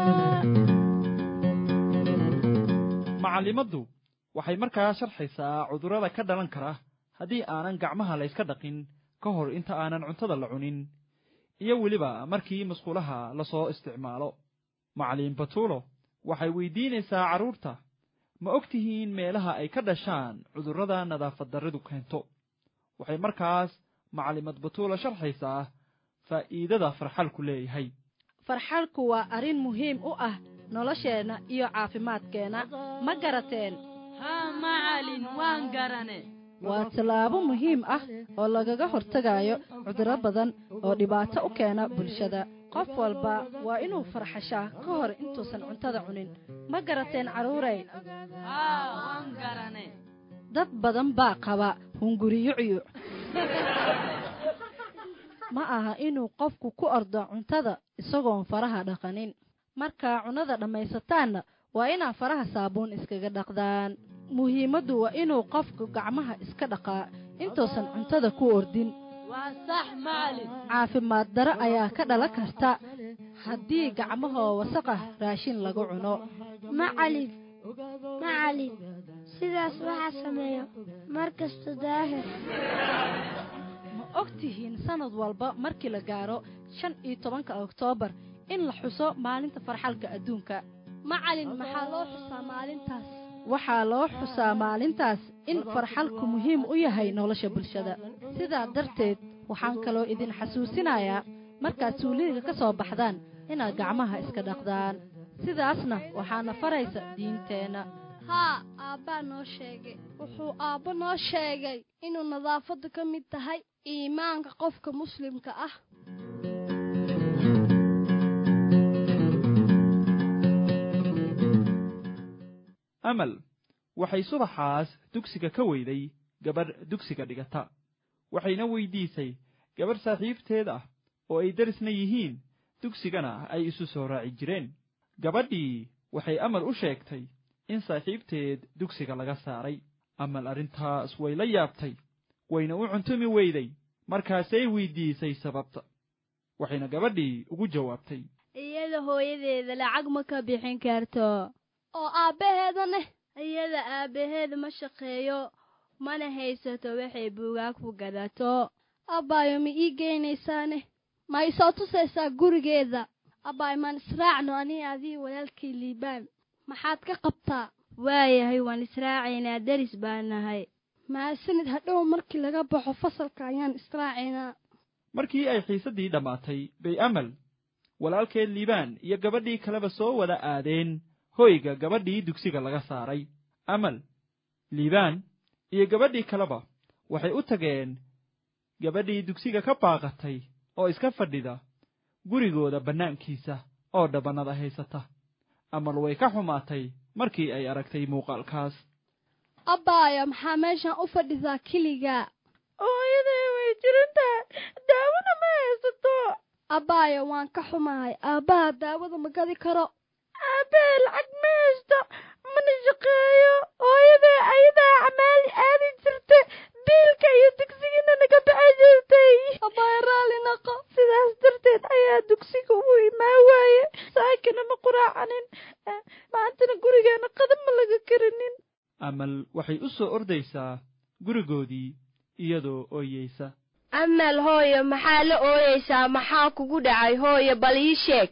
macallimaddu waxay markaa sharxaysaa cudurrada ka dhalan kara haddii aanan gacmaha layska dhaqin ka hor inta aanan cuntada la cunin iyo weliba markii musqulaha lasoo isticmaalo macallin batuulo waxay weydiinaysaa carruurta ma og tihiin meelaha ay ka dhashaan cudurrada nadaafad darridu keento waxay markaas macallimad batuulo sharxaysaa faa'iidada farxalku leeyahay farxalku waa arrin muhiim u ah nolosheenna iyo caafimaadkeenna ma garateen haa macalin waan garane waa tallaabo muhiim ah oo lagaga hortagayo cudurro badan oo dhibaato u keena bulshada qof walba waa inuu farxashaa ka hor intuusan cuntada cunin ma garateen carruurey haa waan garane dad badan baa qaba hunguriyucyuc ma aha inuu qofku ku ordo cuntada isagoon faraha dhaqanin markaa cunnada dhammaysataanna waa inaa faraha saabuun iskaga dhaqdaan muhiimaddu waa inuu qofku gacmaha iska dhaqaa intuusan cuntada ku ordin waa sax macalin caafimaad daro ayaa ka dhalan karta haddii gacmahoo wasaqah raashin lagu cuno macalin macalin sidaas waxaa sameeyo mar kasta daahir ma og tihiin sannad walba markii la gaaro shan iyo tobanka oktoobar in la xuso maalinta farxalka adduunka macalin maxaa loo xusaa maalintaas waxaa loo xusaa maalintaas in farxalku muhiim u yahay nolosha bulshada sidaa darteed waxaan kaloo idin xasuusinayaa markaad suuliga ka soo baxdaan inaad gacmaha iska dhaqdaan sidaasna waxaana faraysa diinteenna haa aabbaa noo sheegay wuxuu aabbo noo sheegay inuu nadaafaddu ka mid tahay iimaanka qofka muslimka ah amal waxay subaxaas dugsiga ka weyday gabadh dugsiga dhigata waxayna weydiisay gabadh saaxiibteed ah oo ay darisna yihiin dugsigana ay isu soo raaci jireen gabadhii waxay amal u sheegtay in saaxiibteed dugsiga laga saaray amal arrintaas way la yaabtay wayna u cuntumi weyday markaasay weydiisay sababta waxayna gabadhii ugu jawaabtay iyada hooyadeeda lacag ma ka bixin karto oo aabbaheedane iyada aabbaheed ma shaqeeyo mana haysato waxay buugaag ku gadato abbaayo ma ii geynaysaane ma i soo tusaysaa gurigeeda abbaay maan israacno anii adii walaalkii liibaan maxaad ka qabtaa waayahay waan israacaynaa deris baan nahay mahadsanid hadhow markii laga baxo fasalka ayaan israacaynaa markii ay xiisaddii dhammaatay bay amal walaalkeed liibaan iyo gabadhii kaleba soo wada aadeen hoyga gabadhii dugsiga laga saaray amal liibaan iyo gabadhii kaleba waxay u tageen gabadhii dugsiga ka baaqatay oo iska fadhida gurigooda bannaankiisa oo dhabannada haysata amal way ka xumaatay markii ay aragtay muuqaalkaas abbaayo maxaa meeshan u fadhisaa keligaa hooyaday way jirantahay daawada ma haysato abbaayo waan ka xumahay aabbaha daawada ma gadi karo aabbahe lacag ma haysto mana shaqeeyo hooyaday ayadaa camaali aadi jirta biilka iyo dugsigana naga baxay jirtay abbaayo raalli naqo sidaas darteed ayaa dugsiga u imaa waaye saakina ma quraacanin maantana gurigeena qadab ma laga karinin amal waxay u soo ordaysaa gurigoodii iyadoo ooyeysa amal hooyo maxaa la ooyeysaa maxaa kugu dhacay hooyo bal ii sheeg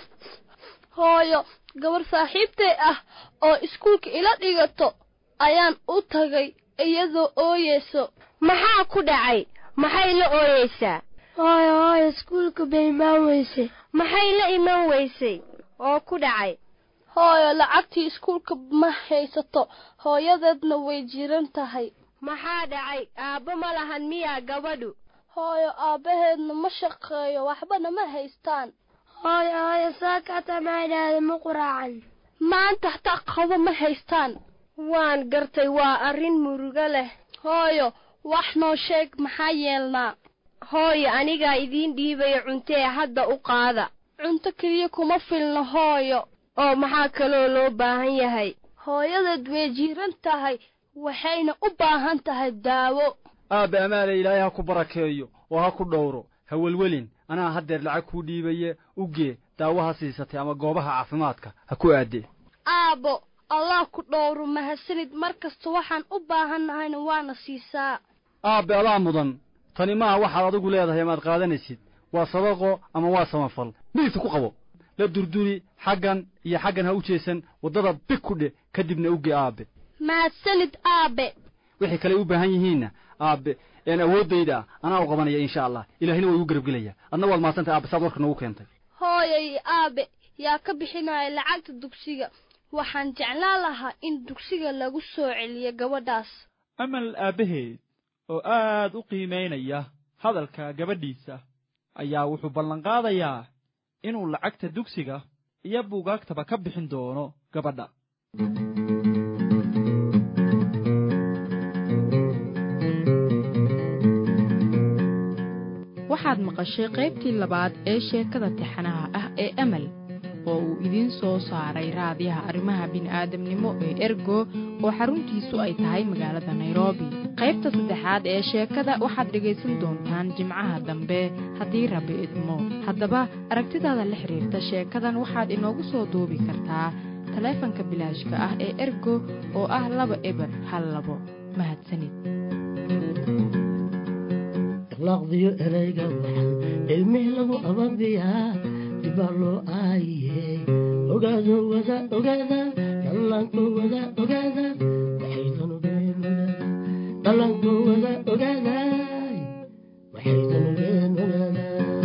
hooyo gabar saaxiibtay ah oo iskuulka ila dhigato ayaan u tagay iyadoo ooyeyso maxaa ku dhacay maxay la ooyeysaa hooyo hooyo iskuulka bay imaan weysay maxay la iman weysay oo ku dhacay hooyo lacagtii iskuulka ma haysato hooyadeedna way jiran tahay maxaa dhacay aabbo ma lahan miyaa gabadhu hooyo aabbaheedna ma shaqeeyo waxbana ma haystaan hooyo hooyo saakata maydhaada ma quraacan maanta hataa qabo ma haystaan waan gartay waa arrin murugo leh hooyo wax noo sheeg maxaa yeelnaa hooyo anigaa idiin dhiibaya cuntee hadda u qaada cunto keliya kuma filno hooyo oo maxaa kaloo loo baahan yahay hooyadeed way jiiran tahay waxayna u baahan tahay daawo aabbe amaale ilaahay ha ku barakeeyo oo ha ku dhowro ha welwelin anaa haddeer lacag kuu dhiibaye ugee daawo ha siisatay ama goobaha caafimaadka ha ku aadee aabbo allah ku dhowro mahadsanid mar kasta waxaan u baahannahayna waana siisaa aabbe adaa mudan tani maaha waxaad adigu leedahay amaad qaadanaysid waa sadaqo ama waa samafal midigta ku qabo la durduri xaggan iyo xaggan ha u jeesan waddada big ku dheh kadibna uge aabe mahadsanid aabe wixii kale u baahan yihiinna aabe een awooddayda ah anaa u qabanaya insha allah ilaahina waa igu garabgelaya adna waad mahadsantahay aabe saad warka noogu keentay hooyay aabe yaa ka bixinaya lacagta dugsiga waxaan jeclaan lahaa in dugsiga lagu soo celiyo gabadhaas amal aabbaheed oo aad u qiimaynaya hadalka gabadhiisa ayaa wuxuu ballanqaadayaa inuu lacagta dugsiga iyo buugaagtaba ka bixin doono gabadha waxaad maqashay qaybtii labaad ee sheekada tixanaha ah ee amal oo uu idiin soo saaray raadiyaha arrimaha bini'aadamnimo ee ergo oo xaruntiisu ay tahay magaalada nairobi qaybta saddexaad ee sheekada waxaad dhegaysan doontaan jimcaha dambe haddii rabbi idmo haddaba aragtidaada la xidhiirta sheekadan waxaad inoogu soo duubi kartaa taleefanka bilaashka ah ee ergo oo ah laba eber hal labo mahadsanid laqdiyo erayga waxan cilmih lagu ababiyaa dibaa loo aayiye ogaado wada ogaada dhallaanko wada ogaada waxaydan ogeen dhallaanko wada ogaada waxaydan ogeen ogaada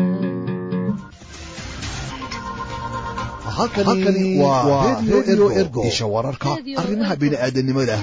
halkani waa radio ergo isha wararka arrimaha bini'aadanimada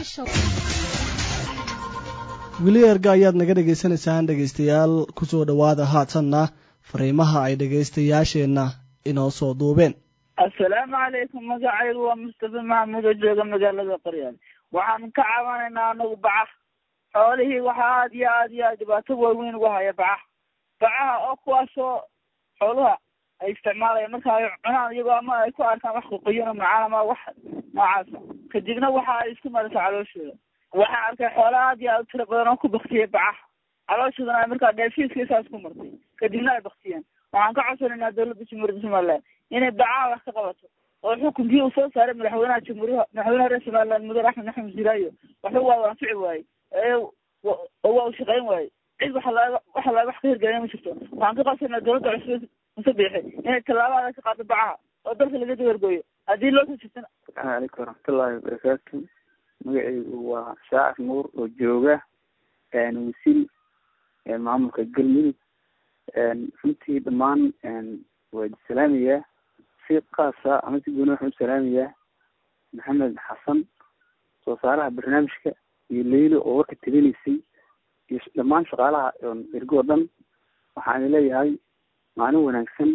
weli erga ayaad naga dhagaysanaysaan dhegaystayaal kusoo dhowaada haatanna fariimaha ay dhegaystayaasheenna inoo soo duubeen assalaamu calaykum magacaygu waa mustafa maxamuud oo jooga magaalada qoryaal waxaan ka caawanaynaa anagu baca xoolihii waxaa aad iyo aad iyo aad dhibaato waaweyn ugu haya baca bacaha oo kuwaasoo xooluha ay isticmaalayaan marka ay cunaan iyagoo ama ay ku arkaan wax qoqoyan oo macaan ama wax noocaasa kadibna waxa ay isku maraysa calooshooda waxaan arkay xoolo aad iyo aad u tiro badan oo ku baktiyay bacaha calooshoodana ay markaa dheefiiska saas ku martay kadibna ay baktiyeen waxaan ka codsanaynaa dowladda jamhuuriyadda somaliland inay bacaha wax ka qabato oo xukunkii uu soo saaray madaxweynaha jamhuuriyaha madaxweynaha reer somaliland mudane axmed axmed siraayo waxba waa anfici waaye ee oo waa u shaqayn waaye cid waxa laga waxa laga wax ka hirgelina ma jirto waxaan ka codsanaynaa dowladda cusub muse biixi inay tallaabada ka qaado bacaha oo dalka laga dabargooyo haddii loo soo jirtana asalaamu calaykum waraxmatullaahi wabarakaatu magacaygu waa shaacir nuur oo jooga wasiil maamulka galmudug runtii dhammaan waa salaamayaa si kaasa ama si gooni waxaan u salaamayaa maxamed xasan soo saaraha barnaamijka iyo leylo oo warka tabinaysay iyo dhammaan shaqaalaha ergo o dhan waxaan leeyahay maalin wanaagsan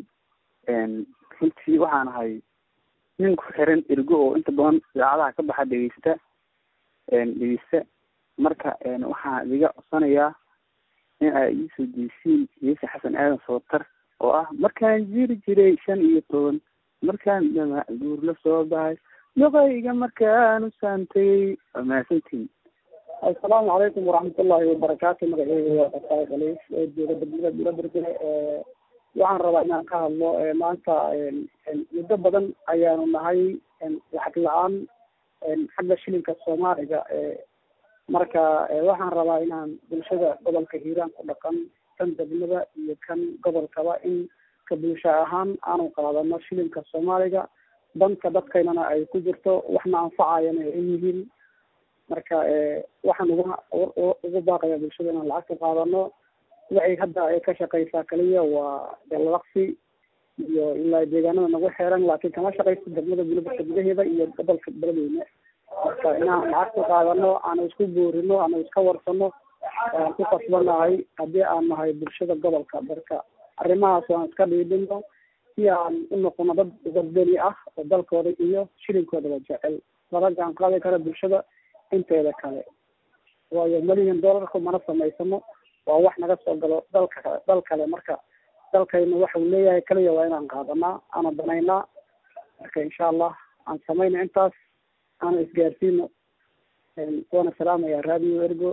runtii waxaan ahay nin ku xiran ergo oo inta badan idaacadaha ka baxa dhegeysta dhegeysta marka waxaan idiga codsanayaa in ay iisoo deysiin yeese xasan aadan sootar oo ah markaan jiri jiray shan iyo toban markaan dhamac guur la soo baxay doqayga markaan u saantayey waa mahadsantihin assalaamu calaykum waraxmatullaahi wabarakaatu magaceyga waa fasaay khaliif oo jooga degmada buurabergele waxaan rabaa inaan ka hadlo maanta muddo badan ayaanu nahay lacag la-aan xagga shilinka soomaaliga marka waxaan rabaa inaan bulshada gobolka hiiraan ku dhaqan kan degmada iyo kan gobolkaba in ka bulsho ahaan aanu qaadano shilinka soomaaliga danka dadkaynana ay ku jirto waxna anfacayana ay yihiin marka waxaan uga ugu baaqaya bulshada inaan lacagta qaadano waxay hadda ay ka shaqeysaa kaliya waa dalaqsi iyo ilaa deegaanada nagu xeeran laakiin kama shaqeyso degmada bulibarka gudaheeda iyo gobolka beledweyne marka inaan lacagta qaadano aanu isku boorino aanu iska warsano aan ku kasbanahay haddii aan nahay bulshada gobolka marka arrimahaas aan iska dhiidhino si aan u noqono dad wadani ah oo dalkooda iyo shilinkoodaba jecel lala jaan qaadi kara bulshada inteeda kale waayo milyan dollarku mana samaysano waa wax naga soo galo dalka dal kale marka dalkayna waxau leeyahay kaliya waa inaan qaadanaa aana banaynaa marka insha allah aan samayna intaas aana isgaarsiino waana salaamaya radio ergo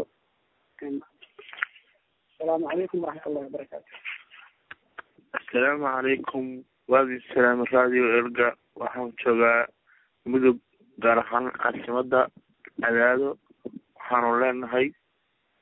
asalaamu calaykum waraxmatullahi wabarakaatu assalaamu calaykum waadi salaam radio erga waxaan joogaa mudug gaar ahaan caasimada cadaado waxaanu leenahay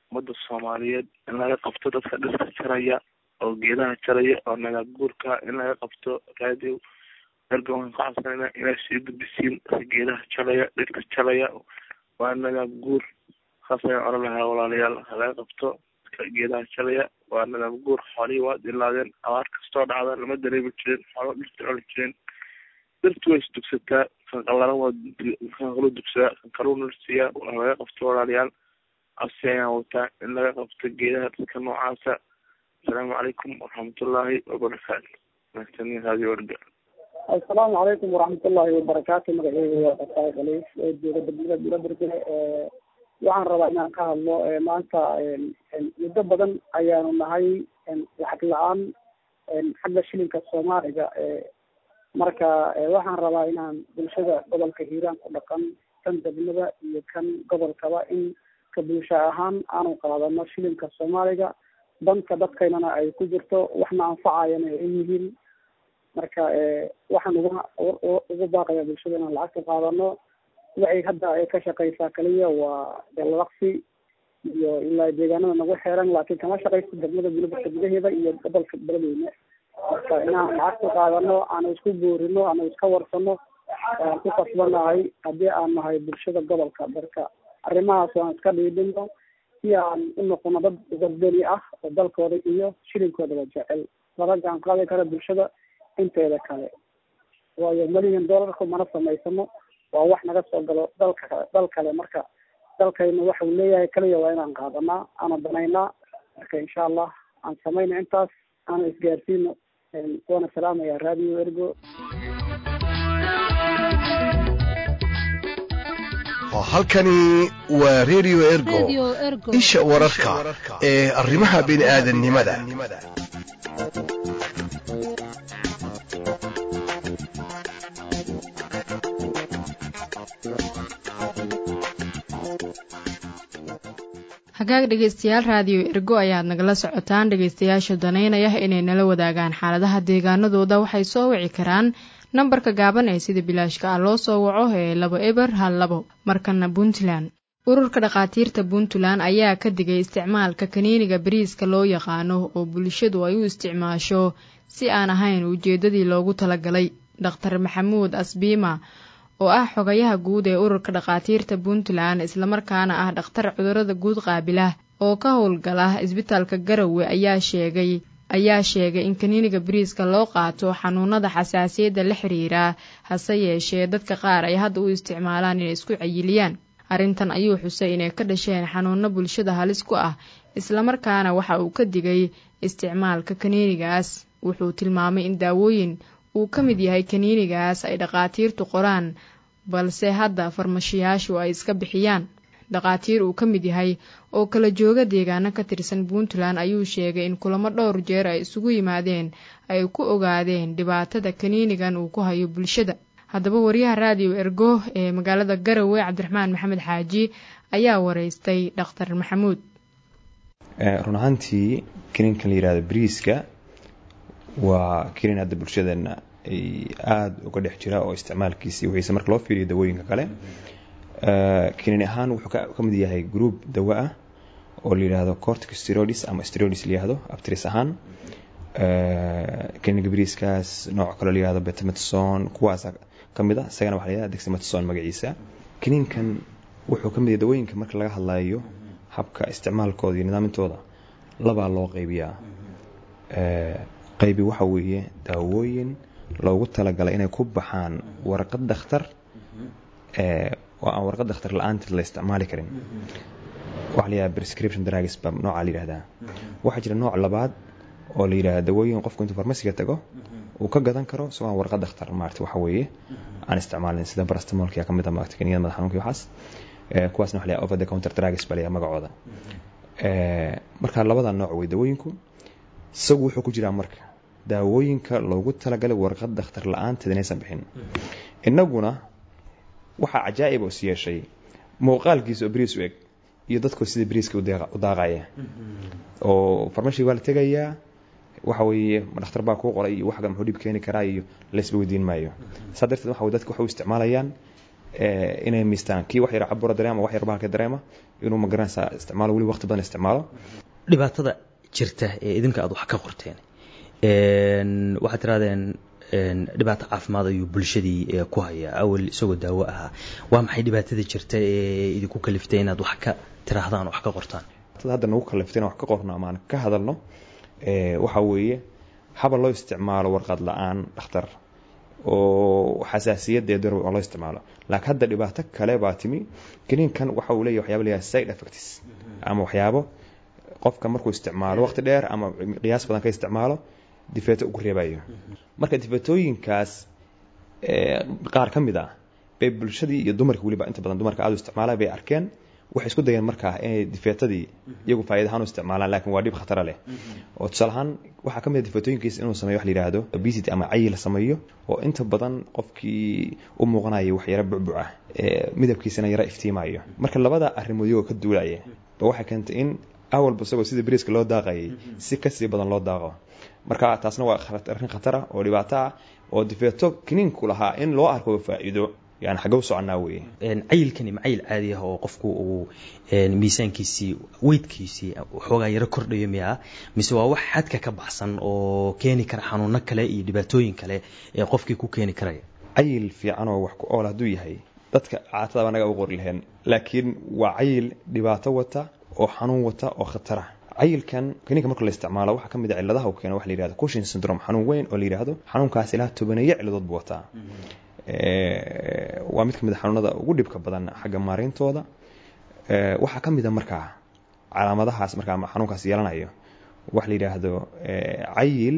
ummadda soomaaliyeed in laga qabto dadka dhirka jaraya oo geedaha jaraya oo nagaab guurka in laga qabto raadiyo erga waxaan ka codsanayna inay sii gudbisiin dadka geedaha jalaya dhirka jalaya waa nagaab guur saas ayaan oran lahaa walaalayaal laga qabto dadka geedaha jalaya waa nagaab guur xoolihii waa dilaadeen abaar kastoo dhacda lama dareemi jirin xoolo dhirta coli jireen dhirtu way isdugsataa kan qallalan waa kan kaluu dugsadaa kan kaluu nursiyaa waa laga qabto walaalayaal codsi ayaan wataa in laga qabto geedaha dadka noocaasa asalaamu calaykum waraxmatullaahi wabarakaatu mahadsanid radio orga assalaamu calaykum waraxmatullaahi wabarakaatu magaceyga waa qasaay khaliif oo jooga degmada burabergele waxaan rabaa inaan ka hadlo maanta muddo badan ayaanu nahay lacag la-aan xagga shilinka soomaaliga marka waxaan rabaa inaan bulshada gobolka hiiraan ku dhaqan kan degmada iyo kan gobolkaba in ka bulsho ahaan aanu qaadano shilinka soomaaliga danka dadkaynana ay ku jirto waxna anfacayana ay yihiin marka waxaan uga ugu baaqaya bulshada inaan lacagta qaadano waxay hadda ay ka shaqeysaa kaliya waa dalaqsi iyo ilaa deegaanada nagu xeeran laakiin kama shaqeyso degmada bulburka gudaheeda iyo gobolka beledweyne marka inaan lacagta qaadano aanu isku boorino aanu iska warsano aan ku kasbanahay haddii aan nahay bulshada gobolka marka arrimahaas aan iska dhiidhino si aan u noqono dad wadani ah oo dalkooda iyo shilinkoodaba jecel laba gaan qaadi kara bulshada inteeda kale waayo milyan dollarku mana samaysano waa wax naga soo galo dalka dal kale marka dalkayna waxau leeyahay kaliya waa inaan qaadanaa aana danaynaa marka insha allah aan samayno intaas aana isgaarsiino waana salaamaya radio ergo halkani waa radio ergo isha wararka ee arrimaha bini'aadanimada hagaag dhegeystayaal raadiyo ergo ayaad nagala socotaan dhegeystayaasha danaynaya inay nala wadaagaan xaaladaha deegaanadooda waxay soo wici karaan nambarka gaaban ee sida bilaashka ah loo soo waco ee labo eber hal labo markana puntland ururka dhakhaatiirta puntland ayaa ka digay isticmaalka kaniiniga bariiska loo yaqaano oo bulshadu ay u isticmaasho si aan ahayn ujeeddadii loogu talagalay dhakhtar maxamuud asbiima oo ah xogayaha guud ee ururka dhakhaatiirta puntland islamarkaana ah dhakhtar cudurada guud qaabilah oo ka howlgala isbitaalka garowe ayaa sheegay ayaa sheegay in kaniiniga bariiska loo qaato xanuunada xasaasiyadda la xiriira hase yeeshee dadka qaar ay hadda u isticmaalaan inay isku cayiliyaan arrintan ayuu xusay inay ka dhasheen xanuuno bulshada halis ku ah islamarkaana waxa uu ka digay isticmaalka kaniinigaas wuxuu tilmaamay in daawooyin uu ka mid yahay kaniinigaas ay dhakhaatiirtu qoraan balse hadda farmashiyaashu ay iska bixiyaan dhakhaatiir uu ka mid yahay oo kala jooga deegaano ka tirsan puntland ayuu sheegay in kulamo dhowr jeer ay isugu yimaadeen ay ku ogaadeen dhibaatada kaniinigan uu ku hayo bulshada haddaba wariyaha raadiyo ergo ee magaalada garowe cabdiraxmaan maxamed xaaji ayaa wareystay dhakhtar maxamuud run ahaantii kaniinkan la yihahdo bariiska waa kaniin hadda bulshadeena ay aada uga dhex jira oo isticmaalkiisii wixiise marka loo fiiriyo dawooyinka kale kaniin ahaan wuxuu ka mid yahay group dawo ah oo la yidhaahdo cortic steroids ama steroids la yihahdo abtris ahaan kaniinka bariiskaas nooc kaloo la yihahdo betametson kuwaas ka mid a isagana waxa la yihahda dexametson magaciisa kaniinkan wuxuu ka mid yahay dawooyinka marka laga hadlayo habka isticmaalkooda iyo nidaamintooda labaa loo qaybiyaa qaybi waxa weeye daawooyin loogu talagalay inay ku baxaan warqad dakhtar oo aan warqad dakhtar la-aanteed la isticmaali karin waxa la yihahda prescription drugs baa nooca la yihahdaa waxaa jira nooc labaad oo la yidhahda dawooyin qofku intuu farmasiga tago uu ka gadan karo isagoo aan warqad dakhtar maarata waxa weeye aan isticmaalin sida barastamolkia ka mid a maarata kaniyada madax xanuunka waxaas kuwaasna waxa la yihahda over the counter drugs baa la yihahda magacooda marka labada nooc wey dawooyinku isagu wuxuu ku jiraa marka daawooyinka loogu talagalay warqad dakhtar la-aanteed inaysan bixin innaguna waxaa cajaa'ib is yeeshay muuqaalkiisa oo bariis u eg iyo dadkoo sida bariiska u daaqaya oo farmashi waa la tegayaa waxa weeye ma dhakhtar baa kuu qoray iyo waxga muxuu dhib keeni karaa iyo laysba weydiin maayo saa darteed waxa dadka waxay u isticmaalayaan inay miistaan kii wax yar cabura dareema wax yar bahalka dareema inuu magaranaysaa isticmaalo weli waqti badan isticmaalo dhibaatada jirta ee idinka aad wax ka qorteen waxaad tirahdeen dhibaato caafimaad ayuu bulshadii ku hayaa awal isagoo daawo ahaa waa maxay dhibaatada jirta ee idinku kaliftay inaad wax ka tiraahdaan wax ka qortaan hadda nagu kaliftay inaan wax ka qorno ama aan ka hadalno waxa weeye haba loo isticmaalo warqad la-aan dhakhtar oo xasaasiyadeed oo loo isticmaalo laakiin hadda dhibaato kale baa timi kiniinkan waxa uu leeyahay waxyaaba leeyahay side effects ama waxyaabo qofka markuu isticmaalo waqti dheer ama qiyaas badan ka isticmaalo difeeto ugu reebayo marka difeetooyinkaas qaar ka mid ah bay bulshadii iyo dumarka weliba inta badan dumarka aad u isticmaalaan bay arkeen waxay isku dayeen markaa inay difeetadii iyagu faa'iida ahaan u isticmaalaan laakiin waa dhib khatara leh oo tusaale ahaan waxaa ka mid ah difeetooyinkiisa inuu sameeyo wax la yidhaahdo obesity ama cayil sameeyo oo inta badan qofkii u muuqanayo wax yaro bucbuc ah midabkiisana yaro iftiimayo marka labada arrimood iyagoo ka duulaya ba waxay keentay in awalba isagoo sida beriiska loo daaqayay si kasii badan loo daaqo marka taasna waa arrin khatar ah oo dhibaato ah oo difeeto kiniinku lahaa in loo arko faa'iido yani xagge u soconaa weye cayilkani macayil caadi ah oo qofku uu miisaankiisii weydkiisii waxoogaa yaro kordhayo miyaa mise waa wax xadka ka baxsan oo keeni kara xanuuno kale iyo dhibaatooyin kale ee qofkii ku keeni karaya cayil fiican oo wax ku ool hadduu yahay dadka caatadaba naga u qori laheen laakiin waa cayil dhibaato wata oo xanuun wata oo khatara cayilkan kiniinka marka la isticmaalo waxaa ka mid a cilladaha uu keeno waxa la yihahdo cushin syndrome xanuun weyn oo la yidhaahdo xanuunkaas ilaa tobaneeyo cilladood buu wataa waa mid ka mid a xanuunada ugu dhibka badan xagga maarayntooda waxaa ka mid a markaa calaamadahaas markaa xanuunkaas yeelanayo waxa la yidhaahdo cayil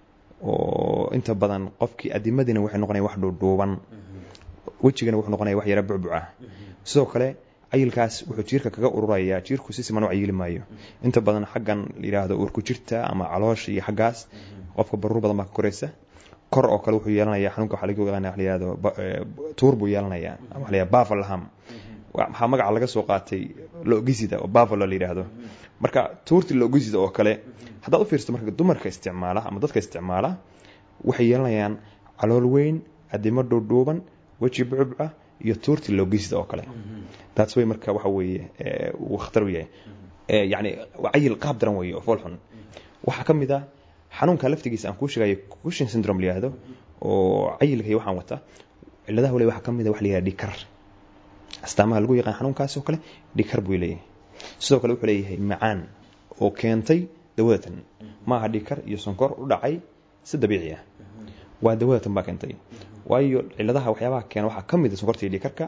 oo inta badan qofkii adimadiina waxay noqonaya wax dhuudhuuban wejigana wuxuu noqonaya wax yara bucbuc ah sidoo kale cayilkaas wuxuu jiirka kaga ururayaa jiirku si siman u cayili maayo inta badan xaggan la yidhaahdo uurku jirta ama caloosha iyo xaggaas qofka baruur badan baa ka koraysa kor oo kale wuxuu yeelanaya xanuunka waxa lagu yaqaana waxa la yihahdo tuur buu yeelanaya ama waxa la yihahdo bafalham waxaa magaca laga soo qaatay logisida oo bafalo la yidhaahdo marka tuurti logisida oo kale haddaad u fiirsato marka dumarka isticmaala ama dadka isticmaala waxay yeelanayaan calool weyn adimo dhuudhuuban weji bucubca iyo tuurti logisida oo kale taas way marka waxa weeye uu khatar u yahay yani cayil qaab daran weeye oo fool xun waxaa ka mid ah xanuunka laftigiisa aan kuu sheegayo cushin syndrome la yihahdo oo cayilka iyo waxaan wata cilladaha wale waxaa ka mid a waxa la yihahda dhikar astaamaha lagu yaqaan xanuunkaas oo kale dhikar buu leeyahay sidoo kale wuxuu leeyahay macaan oo keentay dawadatan maaha dhikar iyo sonkor u dhacay si dabiici ah waa dawadatan baa keentay waayo cilladaha waxyaabaha keena waxaa ka mid a sonkorta iyo dhikarka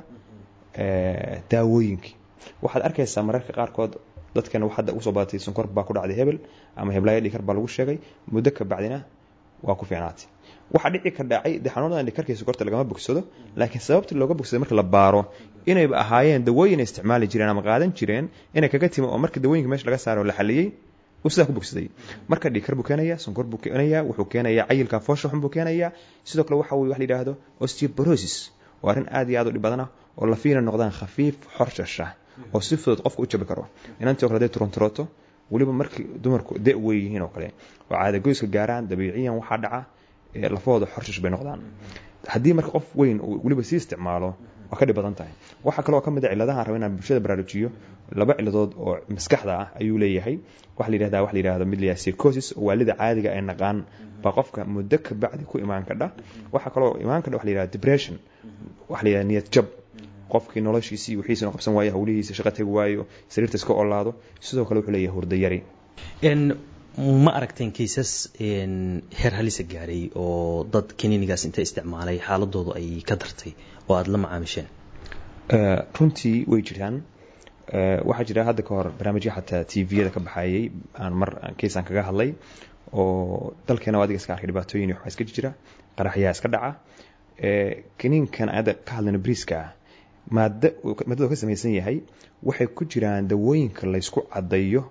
daawooyinkii waxaad arkaysaa mararka qaarkood dadkan hadda usoo badatay sonkor baa ku dhacday hebel ama heblaayo dhikar baa lagu sheegay muddo ka bacdina waa ku fiicnaatay waxaa dhici ka dhacay de xanuunadan dhikarkii sokorta lagama bogsado laakiin sababtii looga bogsaday marka la baaro inayba ahaayeen dawooyin ay isticmaali jireen ama qaadan jireen inay kaga timi oo marka dawooyinka meesha laga saaro la xaliyey uu sidaa ku bogsaday marka dhikar buu keenaya sonkor buu keenaya wuxuu keenaya cayilka foosha xun buu keenaya sidoo kale waxa weye wax la yidhaahdo osteoporosis waa arrin aad iyo aad u dhib badana oo lafiina noqdaan khafiif xorshasha oo si fudud qofka u jabi karo inantii o kale haday turonturooto weliba markii dumarku de wey yihiin oo kale oo caadagoyska gaaraan dabiiciyan waxaa dhaca lafahooda xorshash bay noqdaan haddii marka qof weyn uu weliba sii isticmaalo waa ka dhib badan tahay waxaa kaloo ka mid a cilladahan raba inaan bulshada baraarujiyo laba cilladood oo maskaxda ah ayuu leeyahay waxa la yidhahda waxa la yidhahdo mid la yihahdo psychosis oo waalida caadiga ay naqaan baa qofka muddo ka bacdi ku imaan kadha waxaa kaloo imaan kadha waxa la yihahdo depression waxa la yihahdo niyad jab qofkii noloshiisii wixiisana qabsan waayo hawlihiisa shaqa tegi waayo sariirta iska olaado sidoo kale wuxuu leeyahay hurdayari ma aragteen kaysas heer halisa gaaray oo dad kaniinigaas inta isticmaalay xaaladoodu ay ka dartay oo aada la macaamisheen runtii way jiraan waxaa jira hadda ka hor barnaamijya xataa t v-yada ka baxayay aan mar kaysaan kaga hadlay oo dalkeena adiga iska arkay dhibaatooyin waxaa iska jira qaraxyaa iska dhaca kaniinkan hadda ka hadlayno briiska ah maada maadada ka samaysan yahay waxay ku jiraan dawooyinka laysku cadayo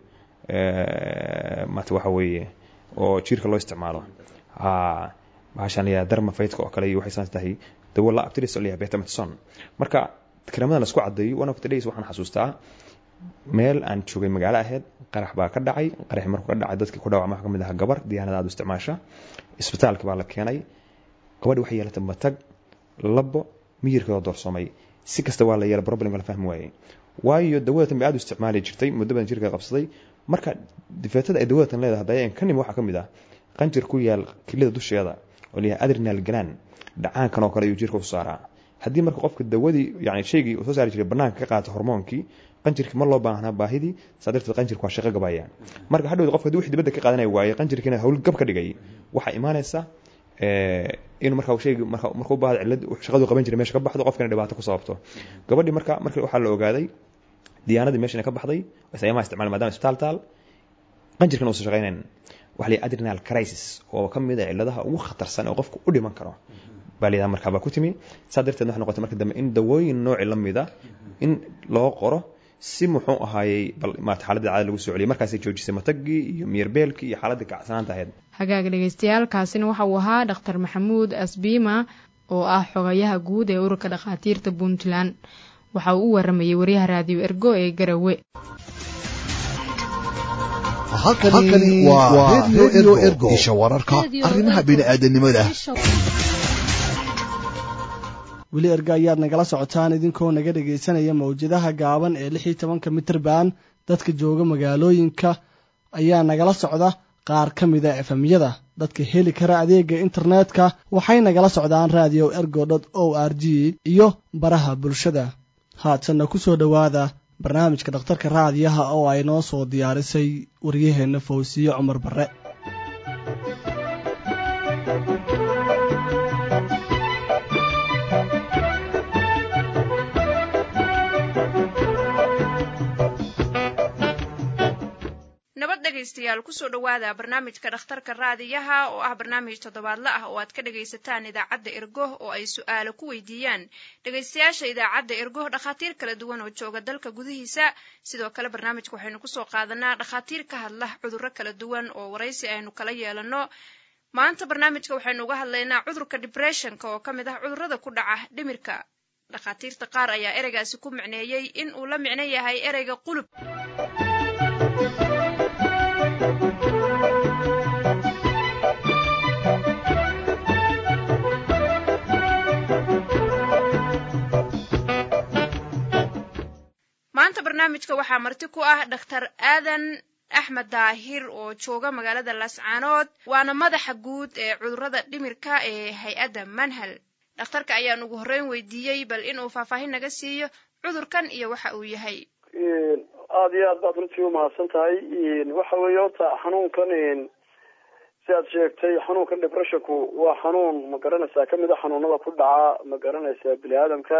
mata waxa weeye oo jiirka loo isticmaalo bahashaan layaa darma faydka oo kale iyo waxay saas tahay dawo la abtiris oo layaa betametson marka kareemadan laisku cadayo one of the days waxaan xasuustaa meel aan joogay magaalo ahayd qarax baa ka dhacay qaraxi markuu ka dhacay dadkii ku dhaawacma waxaa ka mid ahaa gabar diyaanada aad u isticmaasha isbitaalka baa la keenay gabadhi waxay yeelatay matag labo miyirkeedoo doorsoomay si kasta waa la yeela problem la fahmi waayey waayo dawadatan bay aad u isticmaali jirtay muddo badan jirka qabsaday marka difeetada ay dawadatan leedahay hadda ka nimi waxaa ka mid ah qanjir ku yaal kilida dusheeda oo la yahay adrenal gland dhacaankan oo kale ayuu jirka u saaraa haddii marka qofka dawadii yani shaygii uu soo saari jiray banaanka ka qaato hormoonkii qanjirkii ma loo baahnaa baahidii saa darteed qanjirka waa shaqo gabaya marka hadhowd qofka hadii wix dibadda ka qaadanaya waaye qanjirkiina hawl gab ka dhigay waxaa imaanaysa inuu marka shaygi marka markuu baahdo cillad shaqadu qaban jiray meesha ka baxdo qofkana dhibaato ku sababto gabadhii marka marka waxaa la ogaaday diyaanadii meeshana ka baxday sayamaha isticmaal maadaama isbitaal taal qanjirkan uusan shaqaynayn waxa la adrenal crisis oo ka mid ah cilladaha ugu khatarsan oo qofku u dhiman karo baa la yidhaha markaa baa ku timi saa darteed waxay noqotay marka dambe in dawooyin nooci la mida in loo qoro si muxuu ahaayey bal maarata xaaladda caada lagu soo celiyay markaasay joojisay matagii iyo miyirbeelkii iyo xaaladda kacsanaanta ahayd hagaag dhegaystayaal kaasina waxa uu ahaa dhakhtar maxamuud asbiima oo ah xogayaha guud ee ururka dhakhaatiirta puntland waxa uu u waramayay waryaha raadiyo ergo ee garawe halkani waa redio ergo isha wararka arrimaha bini'aadanimada weli erga ayaad nagala socotaan idinkoo naga dhegaysanaya mawjadaha gaaban ee lix iyo tobanka mitrban dadka jooga magaalooyinka ayaa nagala socda qaar ka mida efemyada dadka heli kara adeega internetka waxay nagala socdaan radio ergo dot o r g iyo baraha bulshada haatanna ku soo dhowaada barnaamijka dhakhtarka raadiyaha oo ay noo soo diyaarisay waryaheenna fawsiye cumar barre dhegaystayaal kusoo dhowaada barnaamijka dhakhtarka raadiyaha oo ah barnaamij toddobaadle ah oo aad ka dhagaysataan idaacadda ergo oo ay su-aalo ku weydiiyaan dhegaystayaasha idaacadda ergo dhakhaatiir kala duwan oo jooga dalka gudihiisa sidoo kale barnaamijka waxaynu kusoo qaadanaa dhakhaatiir ka hadla cudurro kala duwan oo waraysi aynu kala yeelanno maanta barnaamijka waxaynu uga hadlaynaa cudurka dibressionka oo ka mid ah cudurrada ku dhaca dhimirka dhakhaatiirta qaar ayaa ereygaasi ku micneeyey in uu la micno yahay ereyga qulub maanta barnaamijka waxaa marti ku ah dhakhtar aadan axmed daahir oo jooga magaalada laascaanood waana madaxa guud ee cudurrada dhimirka ee hay-adda manhal dhakhtarka ayaan ugu horreyn weydiiyey bal inuu faahfaahin naga siiyo cudurkan iyo waxa uu yahay aada iyo aad baad runtii umahadsan tahay waxa weeye horta xanuunkan si aad sheegtay xanuunkan depressionku waa xanuun ma garanaysaa kamid a xanuunada ku dhaca ma garanaysaa bini aadamka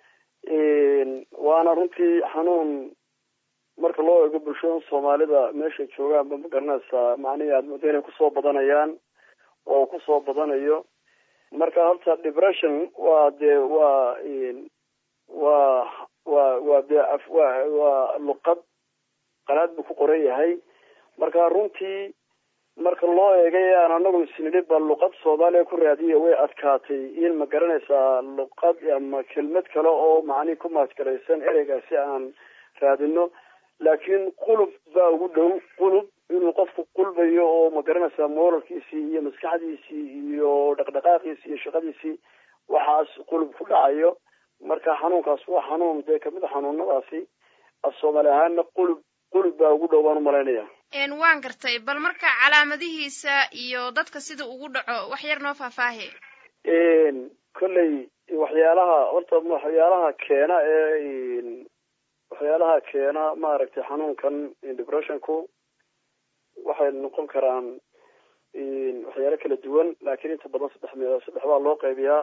waana runtii xanuun marka loo eego bulshada soomaalida meeshay joogaanba ma garanaysaa macnihii aad muddo inay kusoo badanayaan oo kusoo badanayo marka horta depression waa dee waa waa waa waa dee wa waa luqad qalaad buu ku qoran yahay marka runtii marka loo eegay aan anagu isnidhi ba luqad soomaaliya ku raadiya way adkaatay in ma garanaysaa luqad ama kelmad kale oo macnihi ku maasgaraysan ereygaasi aan raadino laakiin qulub baa ugu dhow qulub inuu qofku qulbayo oo ma garanaysaa moralkiisii iyo maskaxdiisii iyo dhaqdhaqaaqiisii iyo shaqadiisii waxaas qulub ku dhacayo marka xanuunkaas waa xanuun dee kamid a xanuunadaasi af soomaali ahaana qulub qulub baa ugu dhow baan umalaynaya waan gartay bal marka calaamadihiisa iyo dadka sida ugu dhaco wax yar noo faahfaahe kolley waxyaalaha horta waxyaalaha keena ee waxyaalaha keena maaragtay xanuunkan depressionku waxay noqon karaan waxyaalo kala duwan laakiin inta badan saddex me saddex baa loo qaybiyaa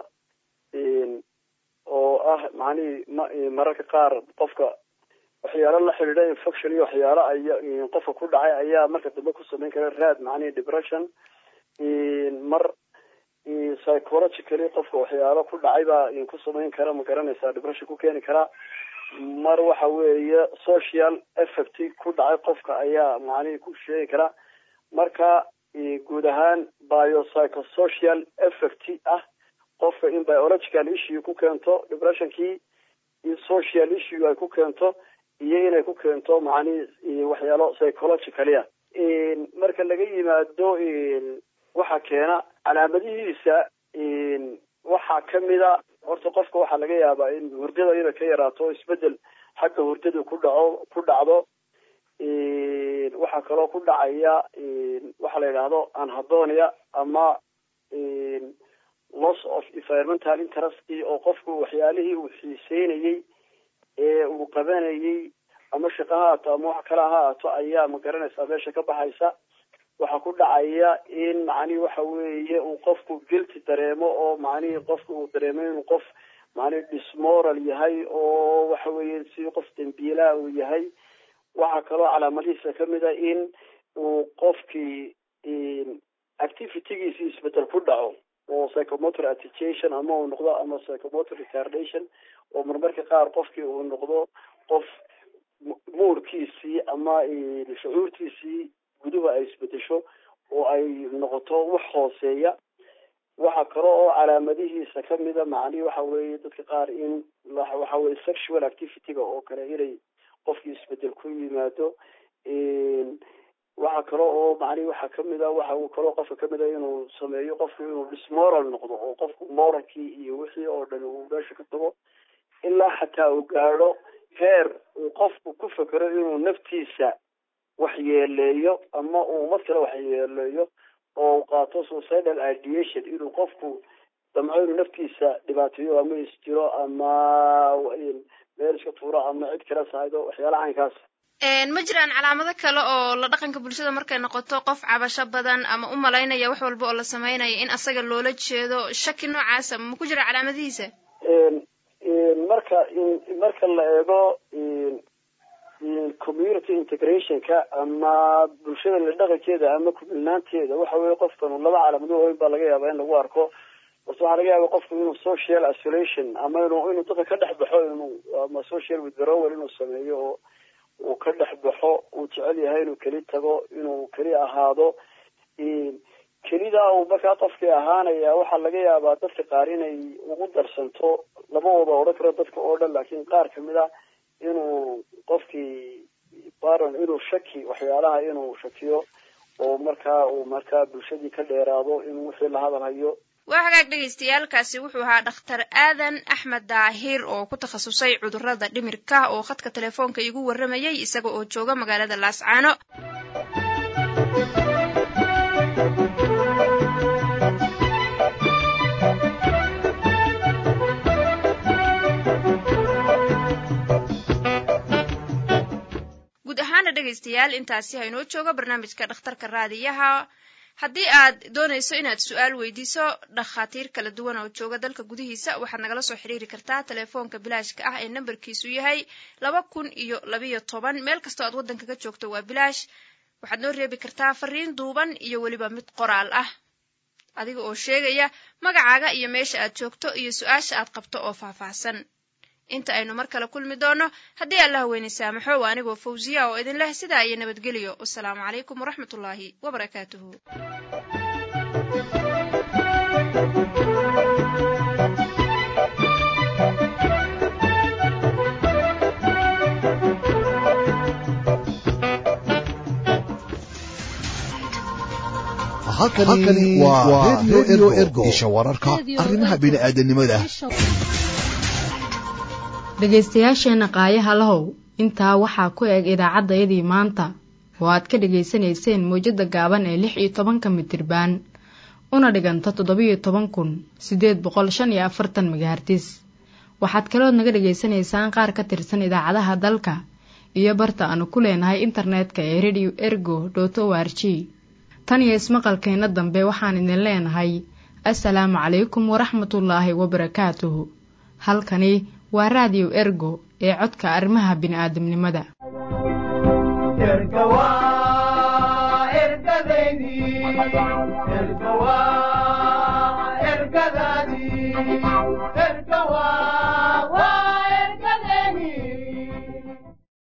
oo ah macnihii mararka qaar qofka waxyaalo la xidhiidha infection iyo waxyaalo ay qofka ku dhacay ayaa marka dambe ku samayn kara raad macnihi depression mar psychologically qofka waxyaalo ku dhacay baa ku samayn kara ma garanaysaa depression ku keeni kara mar waxa weeye social effect ku dhacay qofka ayaa macnihi ku sheegi kara marka guud ahaan biopsychosocial effect ah qofka in biological issue ku keento depressionkii in social issue ay ku keento iyo inay ku keento macnihi waxyaalo psychologically ah marka laga yimaado waxaa keena calaamadihiisa waxaa kamida horta qofka waxaa laga yaabaa in hurdada inay ka yaraato o isbedel xagga hurdada ku dhaco ku dhacdo waxaa kaloo ku dhacaya waxaa la yidhaahdo anhadonia ama loss of environmental interest oo qofku waxyaalihii uu xiiseynayey ee uu qabanayey ama shaqa ha haato ama wax kale ha haato ayaa magaranaysaa meesha ka baxaysa waxaa ku dhacaya in macnihi waxa weeye uu qofku guilty dareemo oo macnihii qofku uu dareemo inuu qof macnihi dismoral yahay oo waxa weeye si qof dambiilaha uu yahay waxaa kaloo calaamadihiisa kamid a in uu qofkii activitygiisi isbedel ku dhaco oo psychomotor agitation ama uu noqdo ama psychomotor retardation oo marmarka qaar qofkii uu noqdo qof muurkiisii ama shucuurtiisii guduhu ay isbedesho oo ay noqoto wax hooseeya waxa kale oo calaamadihiisa kamida macnihi waxa weeye dadka qaar in waxa weye sexual activityga oo kale inay qofkii isbedel ku yimaado waxa kale oo macnihi waxa kamid a waxa uu kaloo qofka kamid a inuu sameeyo qofku inuu dismoral noqdo oo qofku moralkii iyo wixii oo dhan uu meesha ka tago ilaa xataa uu gaadho heer uu qofku ku fekero inuu naftiisa waxyeeleeyo ama uu umad kale waxyeeleeyo oo uu qaato suicidal ideation inuu qofku damco inuu naftiisa dhibaateeyo ama isjiro ama meel iska tuuro ama cid kale sahaydo waxyaalaha caynkaas ma jiraan calaamado kale oo la dhaqanka bulshada markay noqoto qof cabasho badan ama u malaynaya wax walba oo la sameynaya in asaga loola jeedo shaki noocaasa ma ku jira calaamadihiisa marka marka la eego community integrationka ama bulshada la dhaqankeeda ama kumilnaanteeda waxa weye qofkan laba calaamado waaweyn baa laga yaaba in lagu arko horta waxaa laga yaaba qofku inuu social isolation ama inuu inuu dadka ka dhex baxo inuu ama social withdrawal inuu sameeyo oo uu ka dhex baxo uu jecel yahay inuu keli tago inuu keli ahaado kelidaa uu markaa qofkii ahaanaya waxaa laga yaabaa dadka qaar inay ugu darsanto labadooda odhan karo dadka oo dhan laakiin qaar kamid a inuu qofkii baron inuu shaki waxyaalaha inuu shakiyo oo markaa uu markaa bulshadii ka dheeraado inuu wixii la hadalhayo waa hagaag dhagaystayaalkaasi wuxuu ahaa dhakhtar aadan axmed daahir oo ku takhasusay cudurrada dhimirka oo khadka telefoonka iigu warramayay isaga oo jooga magaalada laascaano guud ahaana dhegaystayaal intaasi haynoo jooga barnaamijka dhakhtarka raadiyaha haddii aad doonayso inaad su-aal weydiiso dhakhaatiir kala duwan oo jooga dalka gudihiisa waxaad nagala soo xiriiri kartaa telefoonka bilaashka ah ee nambarkiisu yahay laba kun iyo labiyo toban meel kastoo aad waddanka ka joogto waa bilaash waxaad noo reebi kartaa fariin duuban iyo weliba mid qoraal ah adiga oo sheegaya magacaaga iyo meesha aad joogto iyo su-aasha aad qabto oo faahfaahsan inta aynu mar kale kulmi doonno haddii allah weyne saamaxo waa anigoo fawsiya oo idin leh sidaa iyo nabadgelyo wasalaamu calaykum waraxmatullaahi wabarakaatuhu halkani waa redio ergo isha wararka arrimaha bini'aadanimada dhegaystayaasheenna qaayaha lahow intaa waxaa ku eg idaacaddayadii maanta oo aad ka dhegaysanayseen mawjadda gaaban ee lix iyo tobanka mitirbaan una dhiganta toddobiyo toban kun siddeed boqol shan iyo afartan megahartis waxaad kalood naga dhegaysanaysaan qaar ka tirsan idaacadaha dalka iyo barta aanu ku leenahay internetka ee radio ergo dot o r g tan iyo ismaqalkeenna dambe waxaan idin leenahay assalaamu calaykum waraxmatullaahi wabarakaatuhu halkani waa raadiyo ergo ee codka arrimaha bini'aadamnimada ergadaadii ergawa